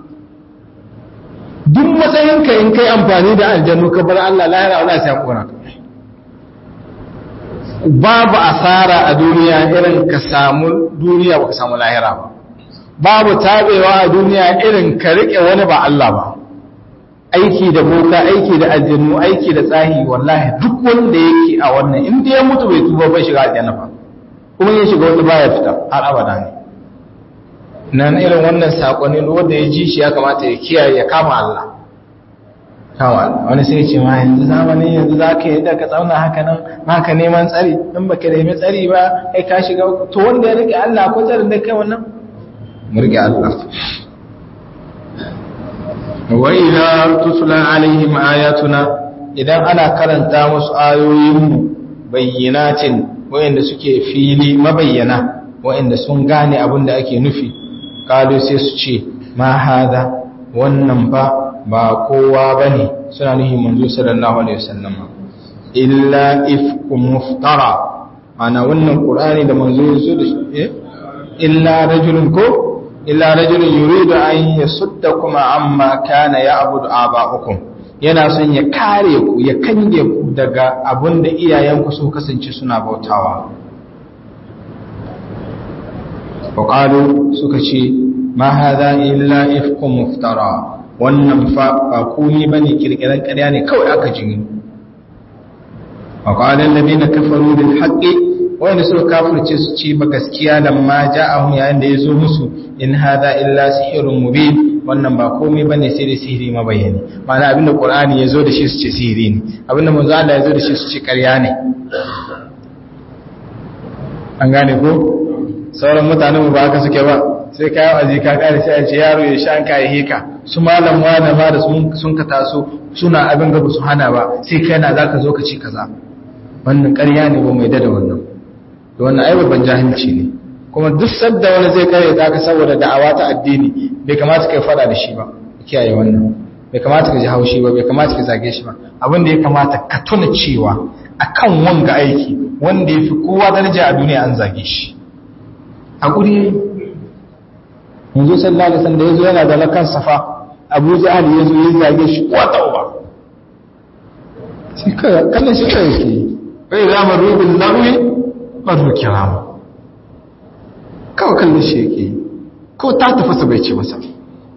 duk matsayinka in kai amfani da aljanu ka bar Allah lahira wala sai kora ka babu asara a duniya irin ka samu duniya ba ka samu lahira ba babu tabewa a duniya irin ka rike wani ba Allah ba aiki da boka aiki da aljannu aiki da tsahi wallahi duk wanda yake a wannan in ya mutu bai tuba bai shiga aljanna ba kuma ya shiga wata baya fita har abada ne nan irin wannan sakonni wanda ya ji shi ya kamata ya kiyaye ya kama Allah kama Allah wani sai ce ma yanzu zamanin yanzu za ka yi da ka tsauna haka nan haka neman tsari in baka nemi tsari ba kai ka shiga to wanda ya rike Allah ko tsarin da kai wannan mu rike Allah wa idza tutla alaihim ayatuna idan ana karanta musu ayoyinmu bayyinatin wayanda suke fili mabayyana wayanda sun gane abin da ake nufi kalu sai su ce ma hada wannan ba ba kowa bane suna nuhi manzo sallallahu alaihi wasallam illa ifkum muftara ana wannan qur'ani da manzo yazo da shi illa rajulun ko illa rajulun yuridu an yasuddakum amma kana ya'budu aba'ukum yana son ya kare ku ya kange ku daga abin da iyayenku sun kasance suna bautawa waƙalu suka ce ma haza illa ifkun muftara wannan fa ba kuni ba ne kirkirar ƙarya ne kawai aka jini waƙalin labi na kafaru da haƙƙi wanda suka kafirce su ce ba gaskiya da ma ja'ahun yayin da ya zo musu in haza illa sihirun mubin wannan ba komai bane sai da sihiri mabayani ma'ana abinda qur'ani yazo da shi su ce sihiri ne abinda manzo Allah yazo da shi su ce ƙarya ne an gane ko sauran mutanen mu ba haka suke ba sai kai azi ka kare sai a ce yaro ya sha an kai hika su malam wani ma da sun ka taso suna abin gaba su hana ba sai kai na zaka zo ka ci kaza wannan ƙarya ne ba mai da wannan to wannan ai babban jahilci ne kuma duk sadda wani zai kare ta ka saboda da'awa ta addini bai kamata kai fada da shi ba kiyaye wannan bai kamata ka ji haushi ba bai kamata ka zage shi ba abin da ya kamata ka tuna cewa akan wanga aiki wanda ya fi kowa daraja a duniya an zage shi hakuri yanzu sallallahu alaihi wasallam da yazo yana da lakan safa Abu Jahal yazo ya zage shi ko tauba shi ka kallon shi kai yake bai zama rubin lawi mazu kirama kawai kallon shi yake ko ta tafasa bai ce masa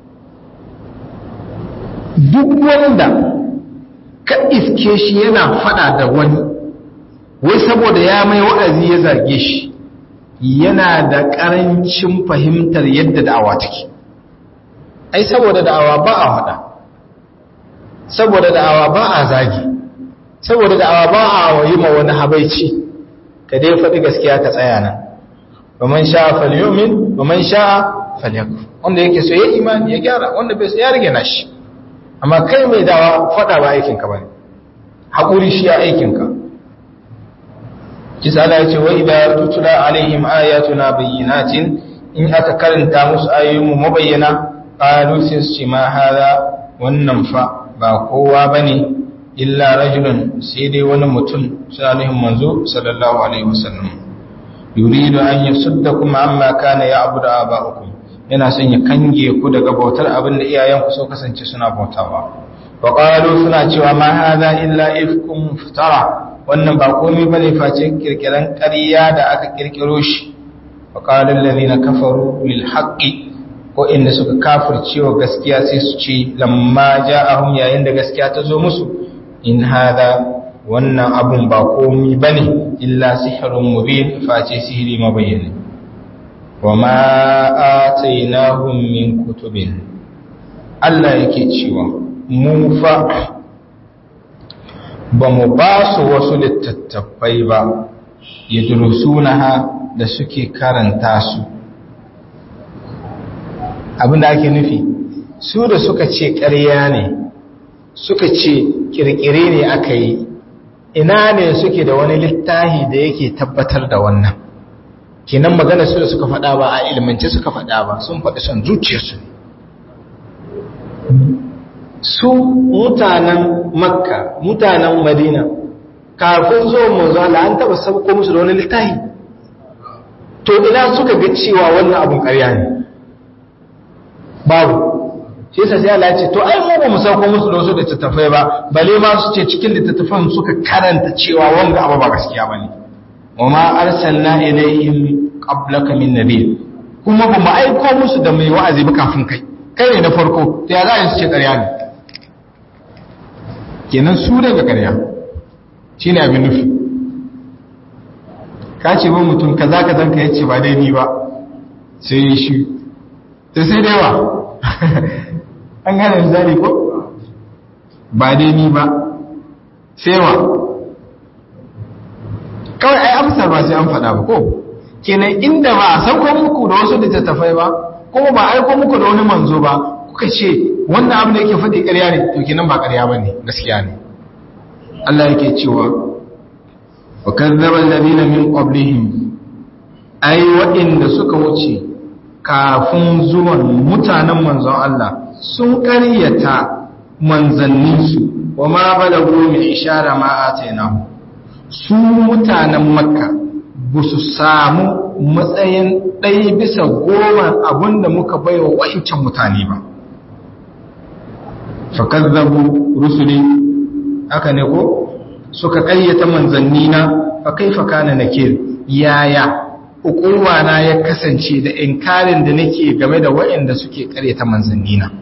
duk wanda ka iske shi yana fada da wani wai saboda ya mai wa'azi ya zage shi yana da ƙarancin fahimtar yadda da'awa take ai saboda da'awa ba a fada saboda da'awa ba a zagi saboda da'awa ba a yi ma wani habaici ka dai faɗi gaskiya ka tsaya nan ومن شاء فليؤمن ومن شاء فليكفر wanda yake so yayi imani ya gyara wanda bai so ya rage nashi amma kai mai dawa fada ba aikin ka bane hakuri shi ya aikin ka kisa Allah yace wa idza tutla alaihim ayatuna bayyinatin in aka karanta musu ayoyinmu mabayyana qalu sai ma hada wannan fa ba kowa bane illa rajulun sai dai wani mutum salihin manzo sallallahu alaihi wasallam yuridu an yasuddakum amma kana ya'budu aba'ukum yana son ya kange ku daga bautar abin da iyayenku so kasance suna bautawa wa qalu suna cewa ma hadha illa ifkum muftara wannan ba komai bane face kirkiran ƙarya da aka kirkiro shi wa qala alladhina kafaru lil haqqi ko inda suka kafircewa gaskiya sai su ce lamma ja'ahum yayin da gaskiya ta zo musu in hadha wannan abun ba komai bane illa sihrun mubin face sihiri mabayyani wa ma atainahum min kutubin Allah yake cewa mu fa ba mu ba su wasu littattafai ba yadrusunaha da suke karanta su abinda ake nufi su da suka ce ƙarya ne suka ce kirkire ne aka yi ina ne suke da wani littahi da yake tabbatar da wannan kenan magana su da suka faɗa ba a ilmance suka faɗa ba sun faɗi son zuciyarsu su mutanen makka mutanen madina kafin zo manzo Allah an taba sauko musu da wani littafi to ina suka ga cewa wannan abun ƙarya ne babu shi yasa sai Allah ya ce to ai mu ba mu sauko musu da wasu da tattafai ba bale ma su ce cikin littattafan suka karanta cewa wanga abu ba gaskiya bane wama arsalna ilayhim qablaka min nabiy kuma ba mu aiko musu da mai wa'azi ba kafin kai kai ne na farko to ya za su ce ƙarya ne kenan su daga ƙarya shine abin nufi ka ce ba mutum kaza ka zanka yace ba dai ni ba sai yi shi to sai da yawa an gane misali ko ba dai ni ba sai wa kawai ai amsar ba sai an faɗa ba ko kenan inda ba a sauko muku da wasu littattafai ba ko ba aiko muku da wani manzo ba kuka ce wannan abin da yake faɗi ƙarya ne to kenan ba ƙarya ba ne gaskiya ne Allah yake cewa wa kazzaba alladhina min qablihim ai waɗanda suka wuce kafin zuwan mutanen manzon Allah sun ƙaryata manzanninsu wa ma balagu min ishara ma atainahu su mutanen makka ba su samu matsayin ɗaya bisa goma abinda muka baiwa wa'incan mutane ba fakazzabu rusuli haka ne ko suka ƙayyata manzanni na fa kaifa kana nakir yaya hukuma na ya kasance da inkarin da nake game da waɗanda suke ƙaryata manzanni na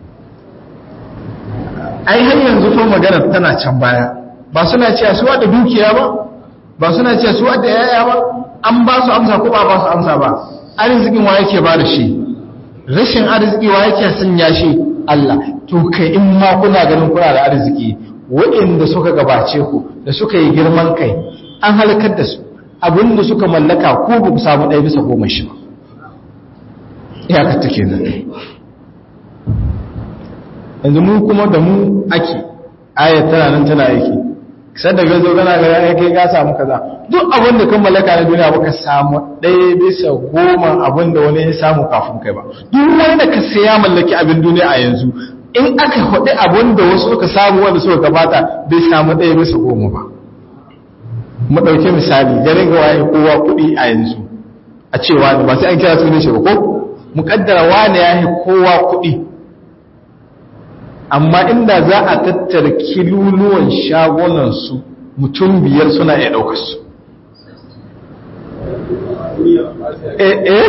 ai har yanzu fa magana tana can baya ba suna cewa su da dukiya ba ba suna cewa su da yaya ba an ba su amsa ko ba ba su amsa ba arzikin wa yake ba da shi rashin arziki wa yake sanya shi Allah to kai in ma kuna ganin kuna da arziki waɗanda suka gabace ku da suka yi girman kai an halakar da su abinda suka mallaka ko ba ku samu ɗaya bisa goma shi ba iyakar take nan yanzu mu kuma da mu ake ayat tana nan tana aiki sai da gazo gana ga ya kai ka samu kaza duk abin da kan mallaka na duniya baka samu ɗaya bisa goma abin da wani ya samu kafin kai ba duk wanda ka sai ya mallaki abin duniya a yanzu in aka faɗi abin da wasu suka samu wanda suka gabata bai samu ɗaya bisa goma ba mu ɗauki misali garin ga waye kowa kuɗi a yanzu a cewa ba sai an kira sunan shi ba ko mu kaddara wani ya yi kowa kuɗi amma inda za a tattara kiluluwan shagunansu mutum biyar suna iya ɗaukar su eh eh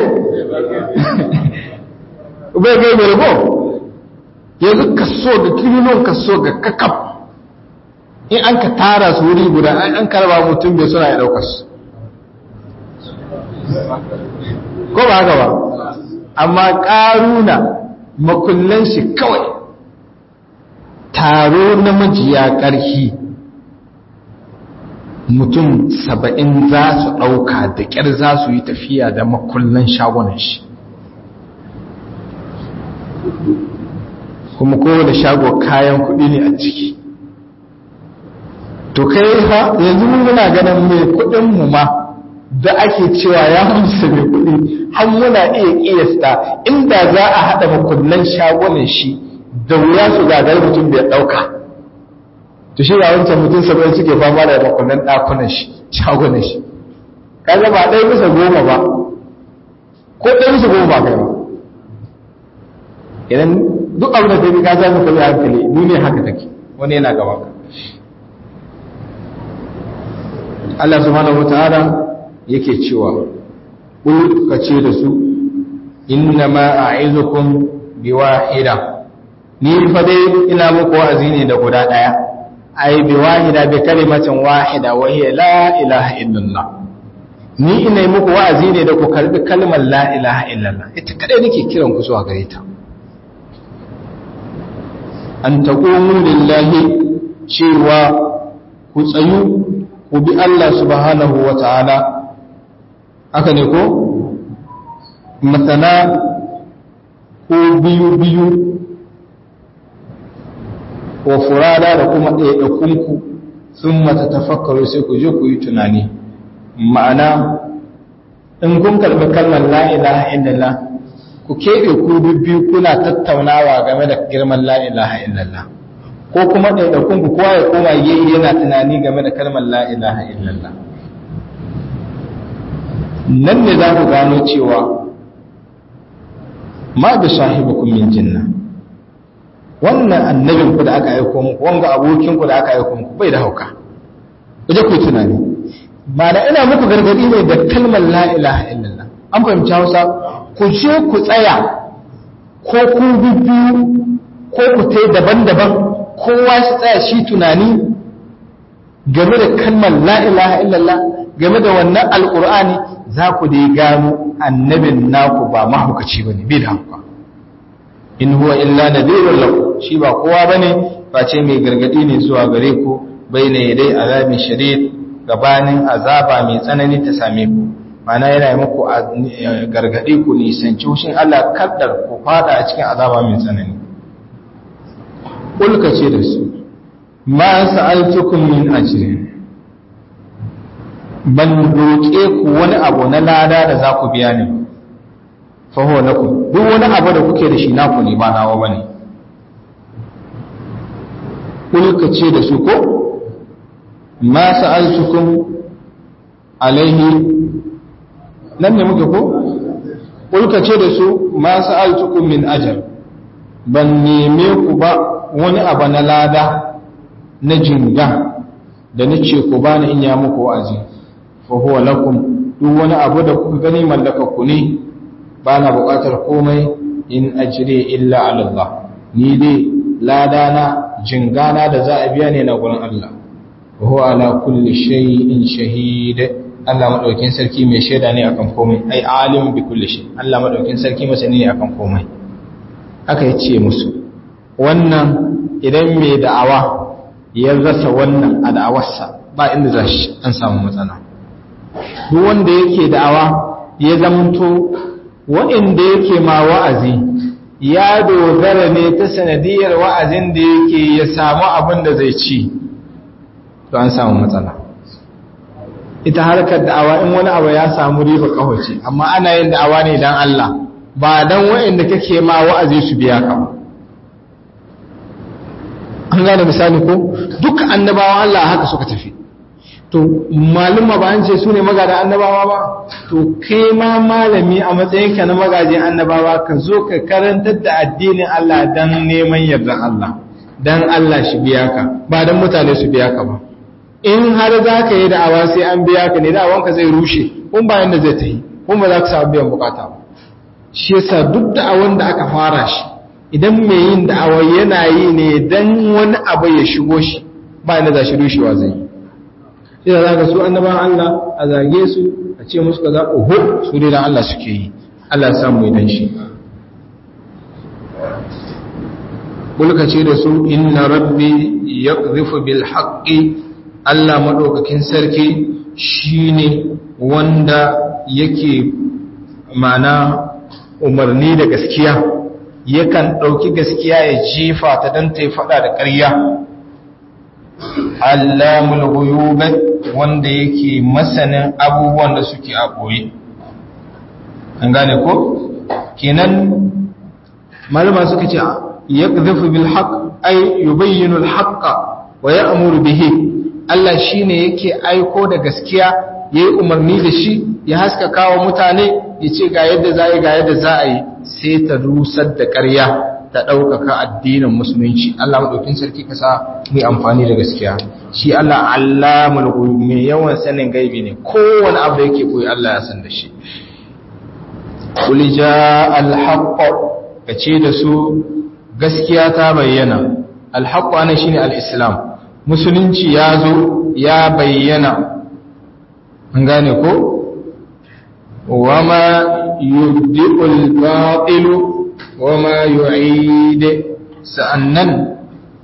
bai gai bai rabo yanzu kaso ga kiluluwan kaso ga kakaf in an ka tara su wuri guda an karba mutum biyar suna iya ɗaukar su ko ba haka ba amma ƙaruna makullan shi kawai taro na majiya ƙarfi mutum saba'in za su ɗauka da ƙyar za su yi tafiya da makullan shagunan shi kuma kowane shago kayan kuɗi ne a ciki to kai ha yanzu muna ganin mai kuɗinmu ma da ake cewa ya hamsa mai kuɗi har muna iya ƙiyasta inda za a haɗa makullan shagunan shi da wuya su gagari mutum bai ɗauka to shi ga wancan mutum saba'in suke fama da makonnan ɗakunan shi shagunan shi kaga ba ɗaya bisa goma ba ko ɗaya bisa goma ba kai ba idan duk abin da kai ka zama ka hankali duniya haka take wani yana gaban ka Allah subhanahu wataala yake cewa kul kace da su inna ma a'izukum biwahida ni fa dai ina muku wa'azi ne da guda daya ai biwahida bi kalimatin wahida wa hiya la ilaha illallah ni ina yi muku wa'azi ne da ku karbi kalmar la ilaha illallah ita kadai nake kiran ku zuwa gare ta an taqumu lillahi cewa ku tsayu ku bi Allah subhanahu wa ta'ala aka ne ko masana ko biyu biyu wa furada da kuma ɗaiɗakunku sun mata tafakkaru sai ku je ku yi tunani ma'ana in kun karɓi kalmar la'ilaha illallah ku keɓe ku biyu kuna tattaunawa game da girman la'ilaha illallah ko kuma ɗaiɗakunku kowa ya koma yayi yana tunani game da kalmar la'ilaha illallah nan ne za ku gano cewa ma da sahibukum min jinna wannan annabin ku da aka aiko muku wanga abokin ku da aka aiko muku bai da hauka kuje ku tunani ba da ina muku gargadi ne da kalmar la ilaha illallah an fahimci Hausa ku je ku tsaya ko ku biyu ko ku tai daban-daban kowa shi tsaya shi tunani game da kalmar la ilaha illallah game da wannan alqur'ani za ku dai gano annabin naku ba mahaukaci bane bai da hauka in huwa illa nadhirun lakum shi ba kowa bane face mai gargadi ne zuwa gare ku baina yadai azabin shadid gabanin azaba mai tsanani ta same ku mana yana yi muku gargadi ku nisanci hushin Allah kaddar ku fada a cikin azaba mai tsanani ulka ce da su ma sa'altukum min ajrin ban roƙe ku wani abu na lada da za ku biya ni faho na ku duk wani abu da kuke da shi naku ne ba nawa bane kulka ce da su ko ma sa'altukum alaihi nan ne muke ko kulka ce da su ma sa'altukum min ajr ban neme ku ba wani abu na lada na jinga da nace ku bani in ya muku wa'azi fa huwa lakum duk wani abu da kuka gani mallaka ku ne ba na buƙatar komai in ajire illa ala Allah ni dai ladana jingana da za a biya ne na gurin Allah wa huwa ala kulli shay'in shahid Allah madaukin sarki mai shaida ne akan komai ai alim bi kulli shay Allah madaukin sarki masani ne akan komai haka yace musu wannan idan mai da'awa ya rasa wannan a da'awarsa ba inda za shi an samu matsala duk wanda yake da'awa ya zamanto wa'inda yake ma wa'azi ya dogara ne ta sanadiyar wa'azin da yake ya samu abin da zai ci to an samu matsala ita harkar da'awa in wani abu ya samu riba kawace amma ana yin da'awa ne don Allah ba don wa'inda kake ma wa'azi su biya ka an gane misali ko duk annabawan Allah haka suka tafi to maluma ba an ce su ne magada annabawa ba to kai ma malami a matsayinka na magajin annabawa ka zo ka karantar da addinin Allah dan neman yardan Allah dan Allah shi biya ka ba dan mutane su biya ka ba in har za ka yi da'awa sai an biya ka ne da'awanka zai rushe kun ba yanda zai ta yi kun ba za ka samu biyan bukata ba shi yasa duk da'awan da aka fara shi idan mai yin da'awa yana yi ne dan wani abu ya shigo shi ba yanda za shi rushewa zai yi sai za ka su annaban Allah a zage su a ce musu kaza oho su dai dan Allah suke yi Allah ya samu idan shi bulka ce da su inna rabbi yaqdhifu bil haqqi Allah madaukakin sarki shine wanda yake mana umarni da gaskiya yakan dauki gaskiya ya jefa ta dan ta fada da ƙarya allamul ghuyub wanda yake masanin abubuwan da suke a boye an gane ko kenan malama suka ce yaqdhifu bil haqq ay yubayyinu al haqqa wa ya'muru bihi Allah shine yake aiko da gaskiya yayi umarni da shi ya haskaka wa mutane ya ce ga yadda za yi ga yadda za a yi sai ta rusar da ƙarya ta ɗaukaka addinin musulunci Allah maɗaukin sarki ka sa mu amfani da gaskiya shi Allah allamul ghuyub mai yawan sanin gaibi ne kowane abu da yake koyi Allah ya san da shi qul jaa al haqq kace da su gaskiya ta bayyana al haqq ana shine al islam musulunci ya zo ya bayyana an gane ko wama yubdi'ul batilu wama yu'id sa'annan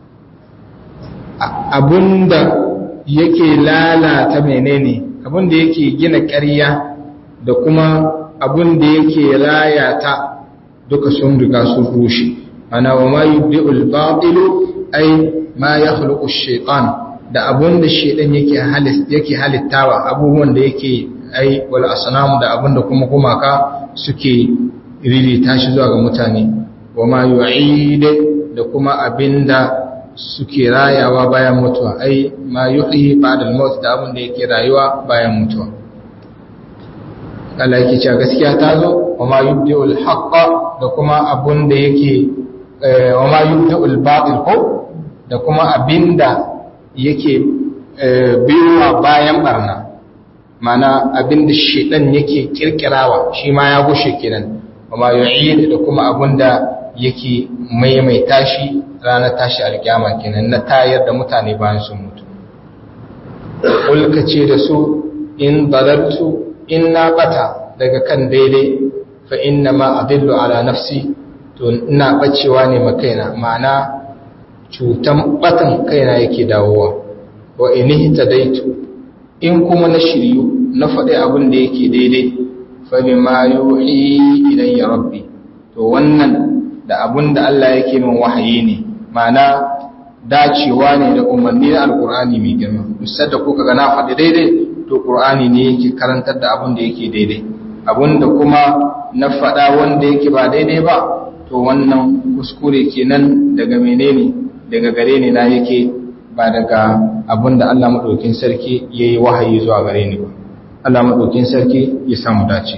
abunda yake lalata menene abunda yake gina ƙarya da kuma abunda yake rayata duka sun riga sun rushe ana wama yubdi'ul batilu ay ma yakhluqu ash-shaytan da abunda shaytan yake yake halittawa abubuwan da yake ai wal asnam da abunda kuma gumaka suke ririta shi zuwa ga mutane wa ma yu'id da kuma abinda suke rayawa bayan mutuwa ai ma yuhyi ba'da al-maut da abinda yake rayuwa bayan mutuwa Allah yake cewa gaskiya ta zo wa ma yubdi'ul haqqa da kuma abinda yake wa ma yubdi'ul batil ko da kuma abinda yake biyuwa bayan barna mana abinda shedan yake kirkirawa shi ma ya gushe kenan kuma yu'id da kuma abinda yake maimaita shi ranar tashi alkiyama kenan na tayar da mutane bayan sun mutu ulka ce da su in dalaltu in na bata daga kan daidai fa inna ma adillu ala nafsi to ina bacewa ne makaina ma'ana cutan batan kaina yake dawowa wa in daitu in kuma na shiryu na faɗi abin da yake daidai fabi ma yuhi ilayya rabbi to wannan da abin da Allah yake min wahayi ne mana dacewa ne da umarni na alkur'ani mai girma musar da kuka ga na faɗi daidai to qur'ani ne yake karantar da abin da yake daidai abin da kuma na faɗa wanda yake ba daidai ba to wannan kuskure kenan daga menene daga gare ni na yake ba daga abin da Allah maɗaukin sarki ya yi wahayi zuwa gare ni ba Allah maɗaukin sarki ya samu dace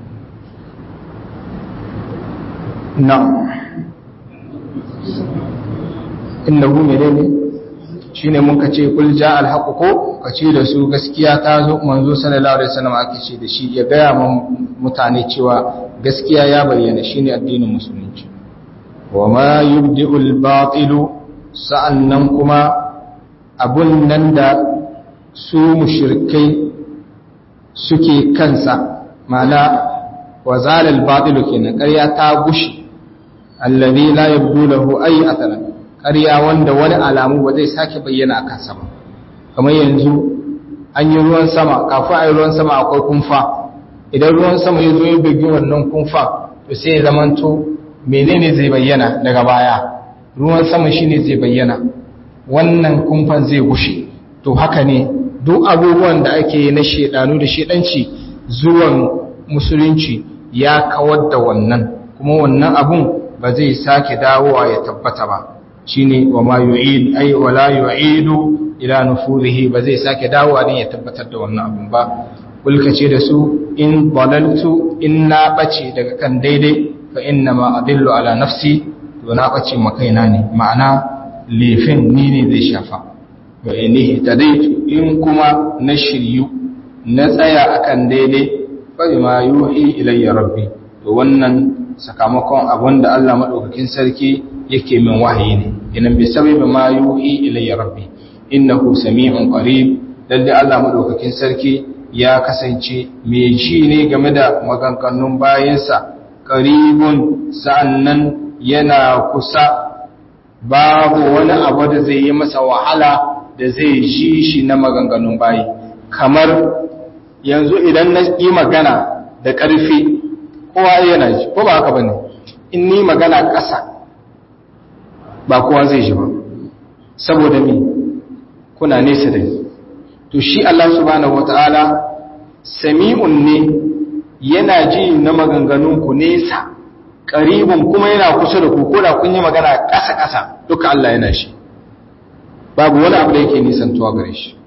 na inda hu mere ne shi ne muka ce kulja alhaƙu ko ka ce da su gaskiya ta zo manzo sallallahu alaihi wasallam ake ce da shi ya gaya mutane cewa gaskiya ya bayyana shine addinin musulunci wa ma yubdi'ul batilu sa'annan kuma abun nan da su mushirkai suke kansa mana wa zalal batilu kenan ƙarya ta gushi allazi la yabdu lahu ay atharan ƙarya wanda wani alamu ba zai sake bayyana a kansa ba kamar yanzu an yi ruwan sama kafin a yi ruwan sama akwai kumfa idan ruwan sama ya zo ya bugi wannan kumfa to sai ya zamanto menene zai bayyana daga baya ruwan sama shine zai bayyana wannan kumfan zai gushe to haka ne duk abubuwan da ake na shedanu da shedanci zuwan musulunci ya kawar da wannan kuma wannan abun ba zai sake dawowa ya tabbata ba shine wa ma yu'id ay wala yu'idu ila nufurihi ba zai sake dawowa din ya tabbatar da wannan abun ba kulkace da su in dalaltu in na bace daga kan daidai fa inna ma adillu ala nafsi to na bace makaina ne ma'ana lefin ni ne zai shafa wa inihi tadaitu in kuma na shiryu na tsaya akan daidai fa ma yuhi ilayya rabbi to wannan sakamakon abin da Allah madaukakin sarki yake min wahayi ne inan bi sababi ma yuhi ilayya rabbi innahu sami'un qarib lalle Allah madaukakin sarki ya kasance mai ji ne game da maganganun bayansa qaribun sa'annan yana kusa babu wani abu da zai yi masa wahala da zai ji shi na maganganun bayi kamar yanzu idan na yi magana da ƙarfi kowa yana ji ko ba haka bane in ni magana ƙasa ba kowa zai ji ba saboda mi kuna nesa da ni to shi Allah subhanahu wataala sami'un ne yana ji na maganganun ku nesa qaribun kuma yana kusa da ku ko da kun yi magana ƙasa ƙasa duka Allah yana shi babu wani abu da yake nisantuwa gare shi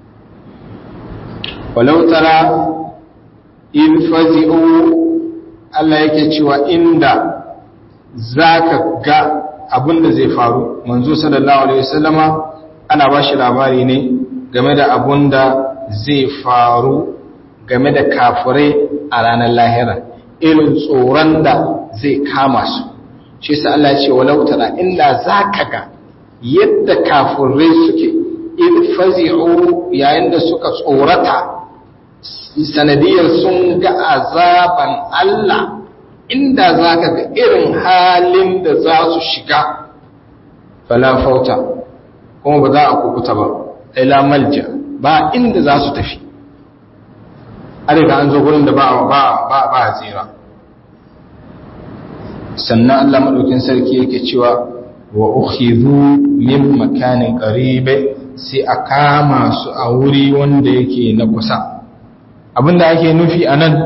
walau tara in fazi'u Allah yake cewa inda zaka ga abin da zai faru manzo sallallahu alaihi wasallama ana ba shi labari ne game da abun da zai faru game da kafirai a ranar lahira irin tsoron da zai kama su shi sa Allah ce walau tara inda zaka ga yadda kafirai suke in fazi'u yayin da suka tsorata sanadiyar sun ga azaban Allah inda zaka ga irin halin da za su shiga fala fauta kuma ba za a kukuta ba ila malja ba inda za su tafi arika an zo gurin da ba ba ba ba tsira sannan Allah madaukin sarki yake cewa wa ukhidhu min makanin qaribe sai a kama su a wuri wanda yake na kusa abinda ake nufi anan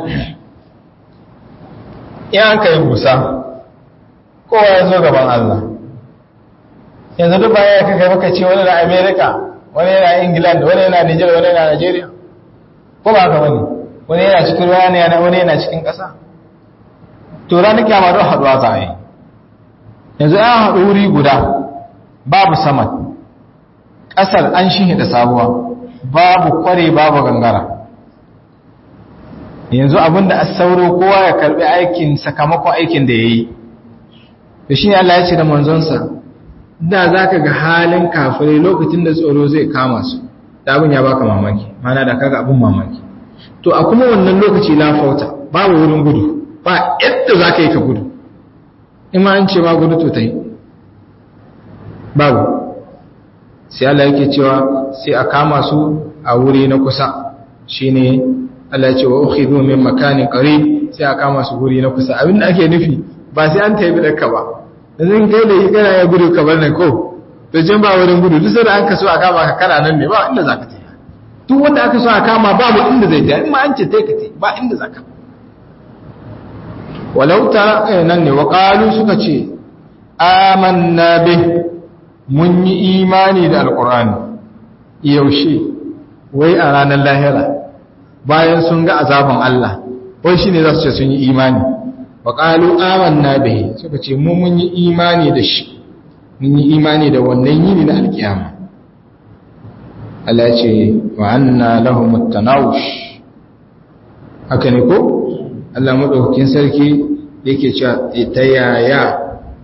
in an kai busa kowa ya zo gaban Allah yanzu duk baya ka kai maka ce wani na America wani yana England wani yana Niger wani yana Nigeria ko ba haka bane wani yana cikin ruwa ne wani yana cikin ƙasa to ranar kiyama don haɗuwa za a yi yanzu an haɗu wuri guda babu saman ƙasar an shi da sabuwa babu kware babu gangara yanzu abinda a sauro kowa ya karɓi aikin sakamakon aikin da ya yi da shi ne Allah ya ce da manzonsa da za ka ga halin kafirai lokacin da tsoro zai kama su da abin ya baka mamaki mana da kaga abin mamaki to a kuma wannan lokaci lafauta babu wurin gudu ba yadda za ka yi ka gudu in ma an ce ma gudu to ta yi babu sai Allah yake cewa sai a kama su a wuri na kusa shine Allah ce wa ukhidhu min makanin qarib sai a kama su wuri na kusa abin da ake nufi ba sai an taibi da ka ba yanzu kai da yi kana ya gudu ka bar nan ko to jin ba wurin gudu duk sai an ka so a kama ka kana nan ne ba inda zaka tafi duk wanda aka so a kama babu inda zai tafi in ma an ce tai ka tai ba inda zaka walau ta nan ne wa qalu suka ce amanna bih mun yi imani da alqur'ani yaushe wai a ranar lahira bayan sun ga azaban Allah wai shine za su ce sun yi imani wa qalu amanna bihi suka ce mu mun yi imani da shi mun yi imani da wannan yini na alkiyama Allah ya ce wa anna lahum at-tanawush haka ne ko Allah madaukakin sarki yake cewa ta yaya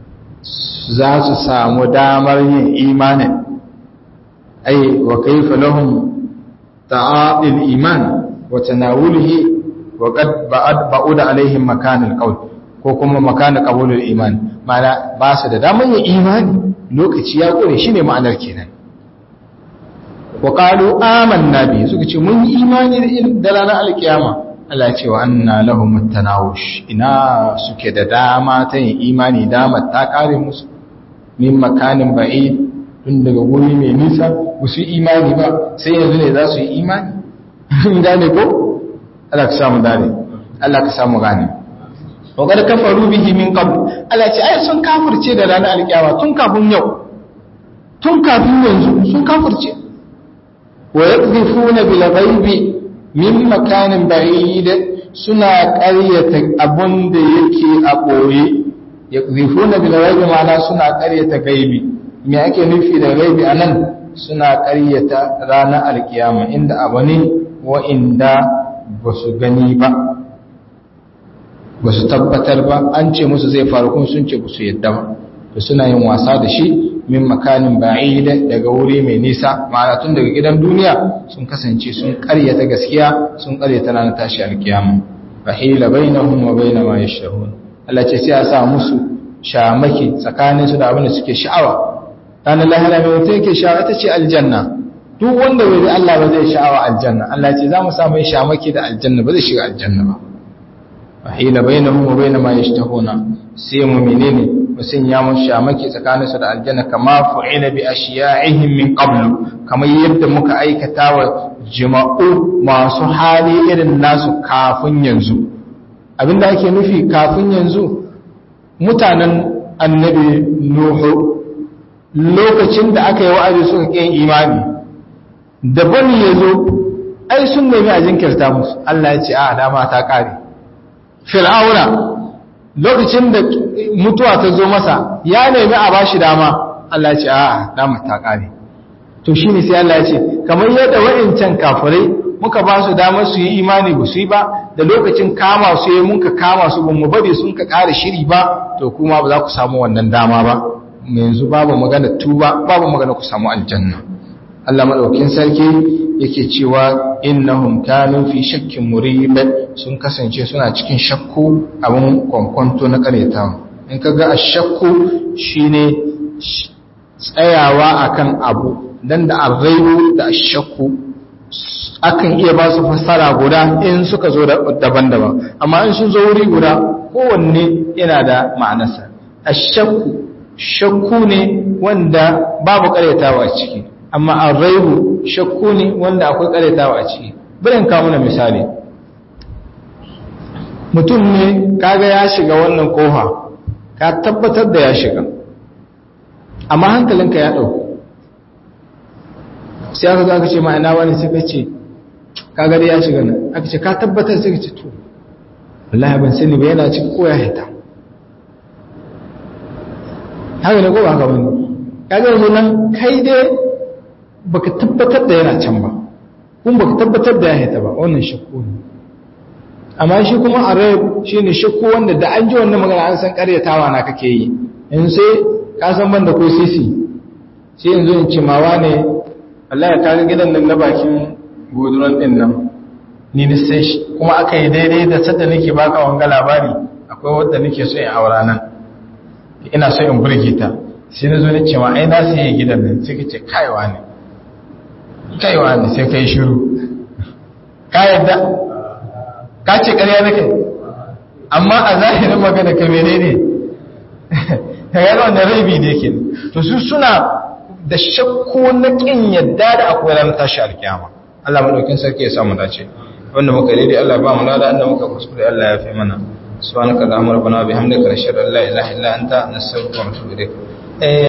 za su samu damar yin imanin ai wa kaifa lahum ta'adil iman wa tanawulihi wa qad ba'ad ba'ud alaihim makanul qawl ko kuma makanul qabulul iman mana ba su da damar yin imani lokaci ya kore shine ma'anar kenan wa qalu amanna bi suka ce mun yi imani da ranar alkiyama Allah ce wa anna lahum at-tanawush ina suke da dama ta yin imani dama ta kare musu min makanin ba'id tun daga guri mai nisa ba su imani ba sai yanzu ne za su yi imani gane ko Allah ka samu dare Allah ka samu gane wa kad kafaru bihi min qabl Allah ce ai sun kafirce da ranar alkiyama tun kafin yau tun kafin yanzu sun kafirce wa yaqdhifuna bil ghaibi min makanin ba'id suna ƙaryata abun da yake a ɓoye yaqdhifuna bil ghaibi ma'ana suna ƙaryata gaibi me ake nufi da gaibi anan suna ƙaryata ranar alkiyama inda abu ne wa'inda ba su gani ba ba su tabbatar ba an ce musu zai faru kun sun ce ba su yadda ba da suna yin wasa da shi min makanin ba'ida daga wuri mai nisa ma'ana tun daga gidan duniya sun kasance sun karyata gaskiya sun karyata ranar tashi alkiyama fahila bainahum wa baina ma yashrahun Allah ce sai ya sa musu shamaki tsakanin su da abin da suke sha'awa ranar lahira mai mutum yake sha'awa ita ce aljanna duk wanda bai bi Allah ba zai sha'awa aljanna Allah ce za mu sa mai shamaki da aljanna ba zai shiga aljanna ba fahila bainahum wa baina ma yashtahuna sai mu menene musun ya mun shamaki tsakanin su da aljanna kama fu'ila bi ashiya'ihim min qablu kamar yadda muka aikata wa jima'u masu hali irin nasu kafin yanzu abinda ake nufi kafin yanzu mutanen annabi nuhu lokacin da aka yi wa'azi suka ƙin imani da bani ya zo ai sun nemi a jinkirta musu Allah ya ce a dama ta ƙare fir'auna lokacin da mutuwa ta zo masa ya nemi a bashi dama Allah ya ce a'a dama ta kare to shine sai Allah ya ce kamar yadda wa'incan kafirai muka ba su damar su yi imani ba su yi ba da lokacin kama su yi muka kama su ba mu bari sun ka kare shiri ba to kuma ba za ku samu wannan dama ba yanzu babu magana tuba babu magana ku samu aljanna Allah madaukakin sarki yake cewa innahum kanu fi shakkin murib sun kasance suna cikin shakku abin kwankwanto na karetawa in kaga ashakku shine tsayawa akan abu dan da arraibu da ashakku akan iya ba su fassara guda in suka zo daban-daban amma in sun zo wuri guda kowanne yana da ma'anarsa ashakku shakku ne wanda babu karyatawa a ciki amma arraibu shakku ne wanda akwai karyatawa a ciki birin kawo na misali mutum ne kaga ya shiga wannan kofa ka tabbatar da ya shiga amma hankalinka ya ɗauku sai aka zo aka ce ma'ana wani sai ka ce kaga dai ya shiga nan aka ce ka tabbatar sai ka ce to wallahi ban sani ba yana ciki ko ya haita haka ne ko ba haka bane kaga yanzu nan kai dai baka tabbatar da yana can ba kuma baka tabbatar da ya haita ba wannan shakku ne amma shi kuma arab shine shakku wanda da an ji wannan magana an san karyatawa na kake yi in sai ka san banda ko sisi sai yanzu in ce mawa ne Allah ya kaga gidan nan na bakin guduran din nan ni ni sai shi kuma aka yi daidai da sadda nake baka wanga labari akwai wanda nake so in aura nan ina so in burge ta sai na zo na ce ma ai na sai gidan nan sai kace kaiwa ne kaiwa ne sai kai shiru ka yadda ka ce ƙarya nake amma a zahirin magana ka menene ka ga wannan rabi ne ke to su suna da shakku na kin yadda da akwai ranar tashi alkiyama Allah madaukin sarki ya samu dace wanda muka daidai Allah ba mu lada inda muka kuskure Allah ya fi mana subhanaka allahumma rabbana wa bihamdika nashhadu an la ilaha illa anta nastaghfiruka wa natubu ilayk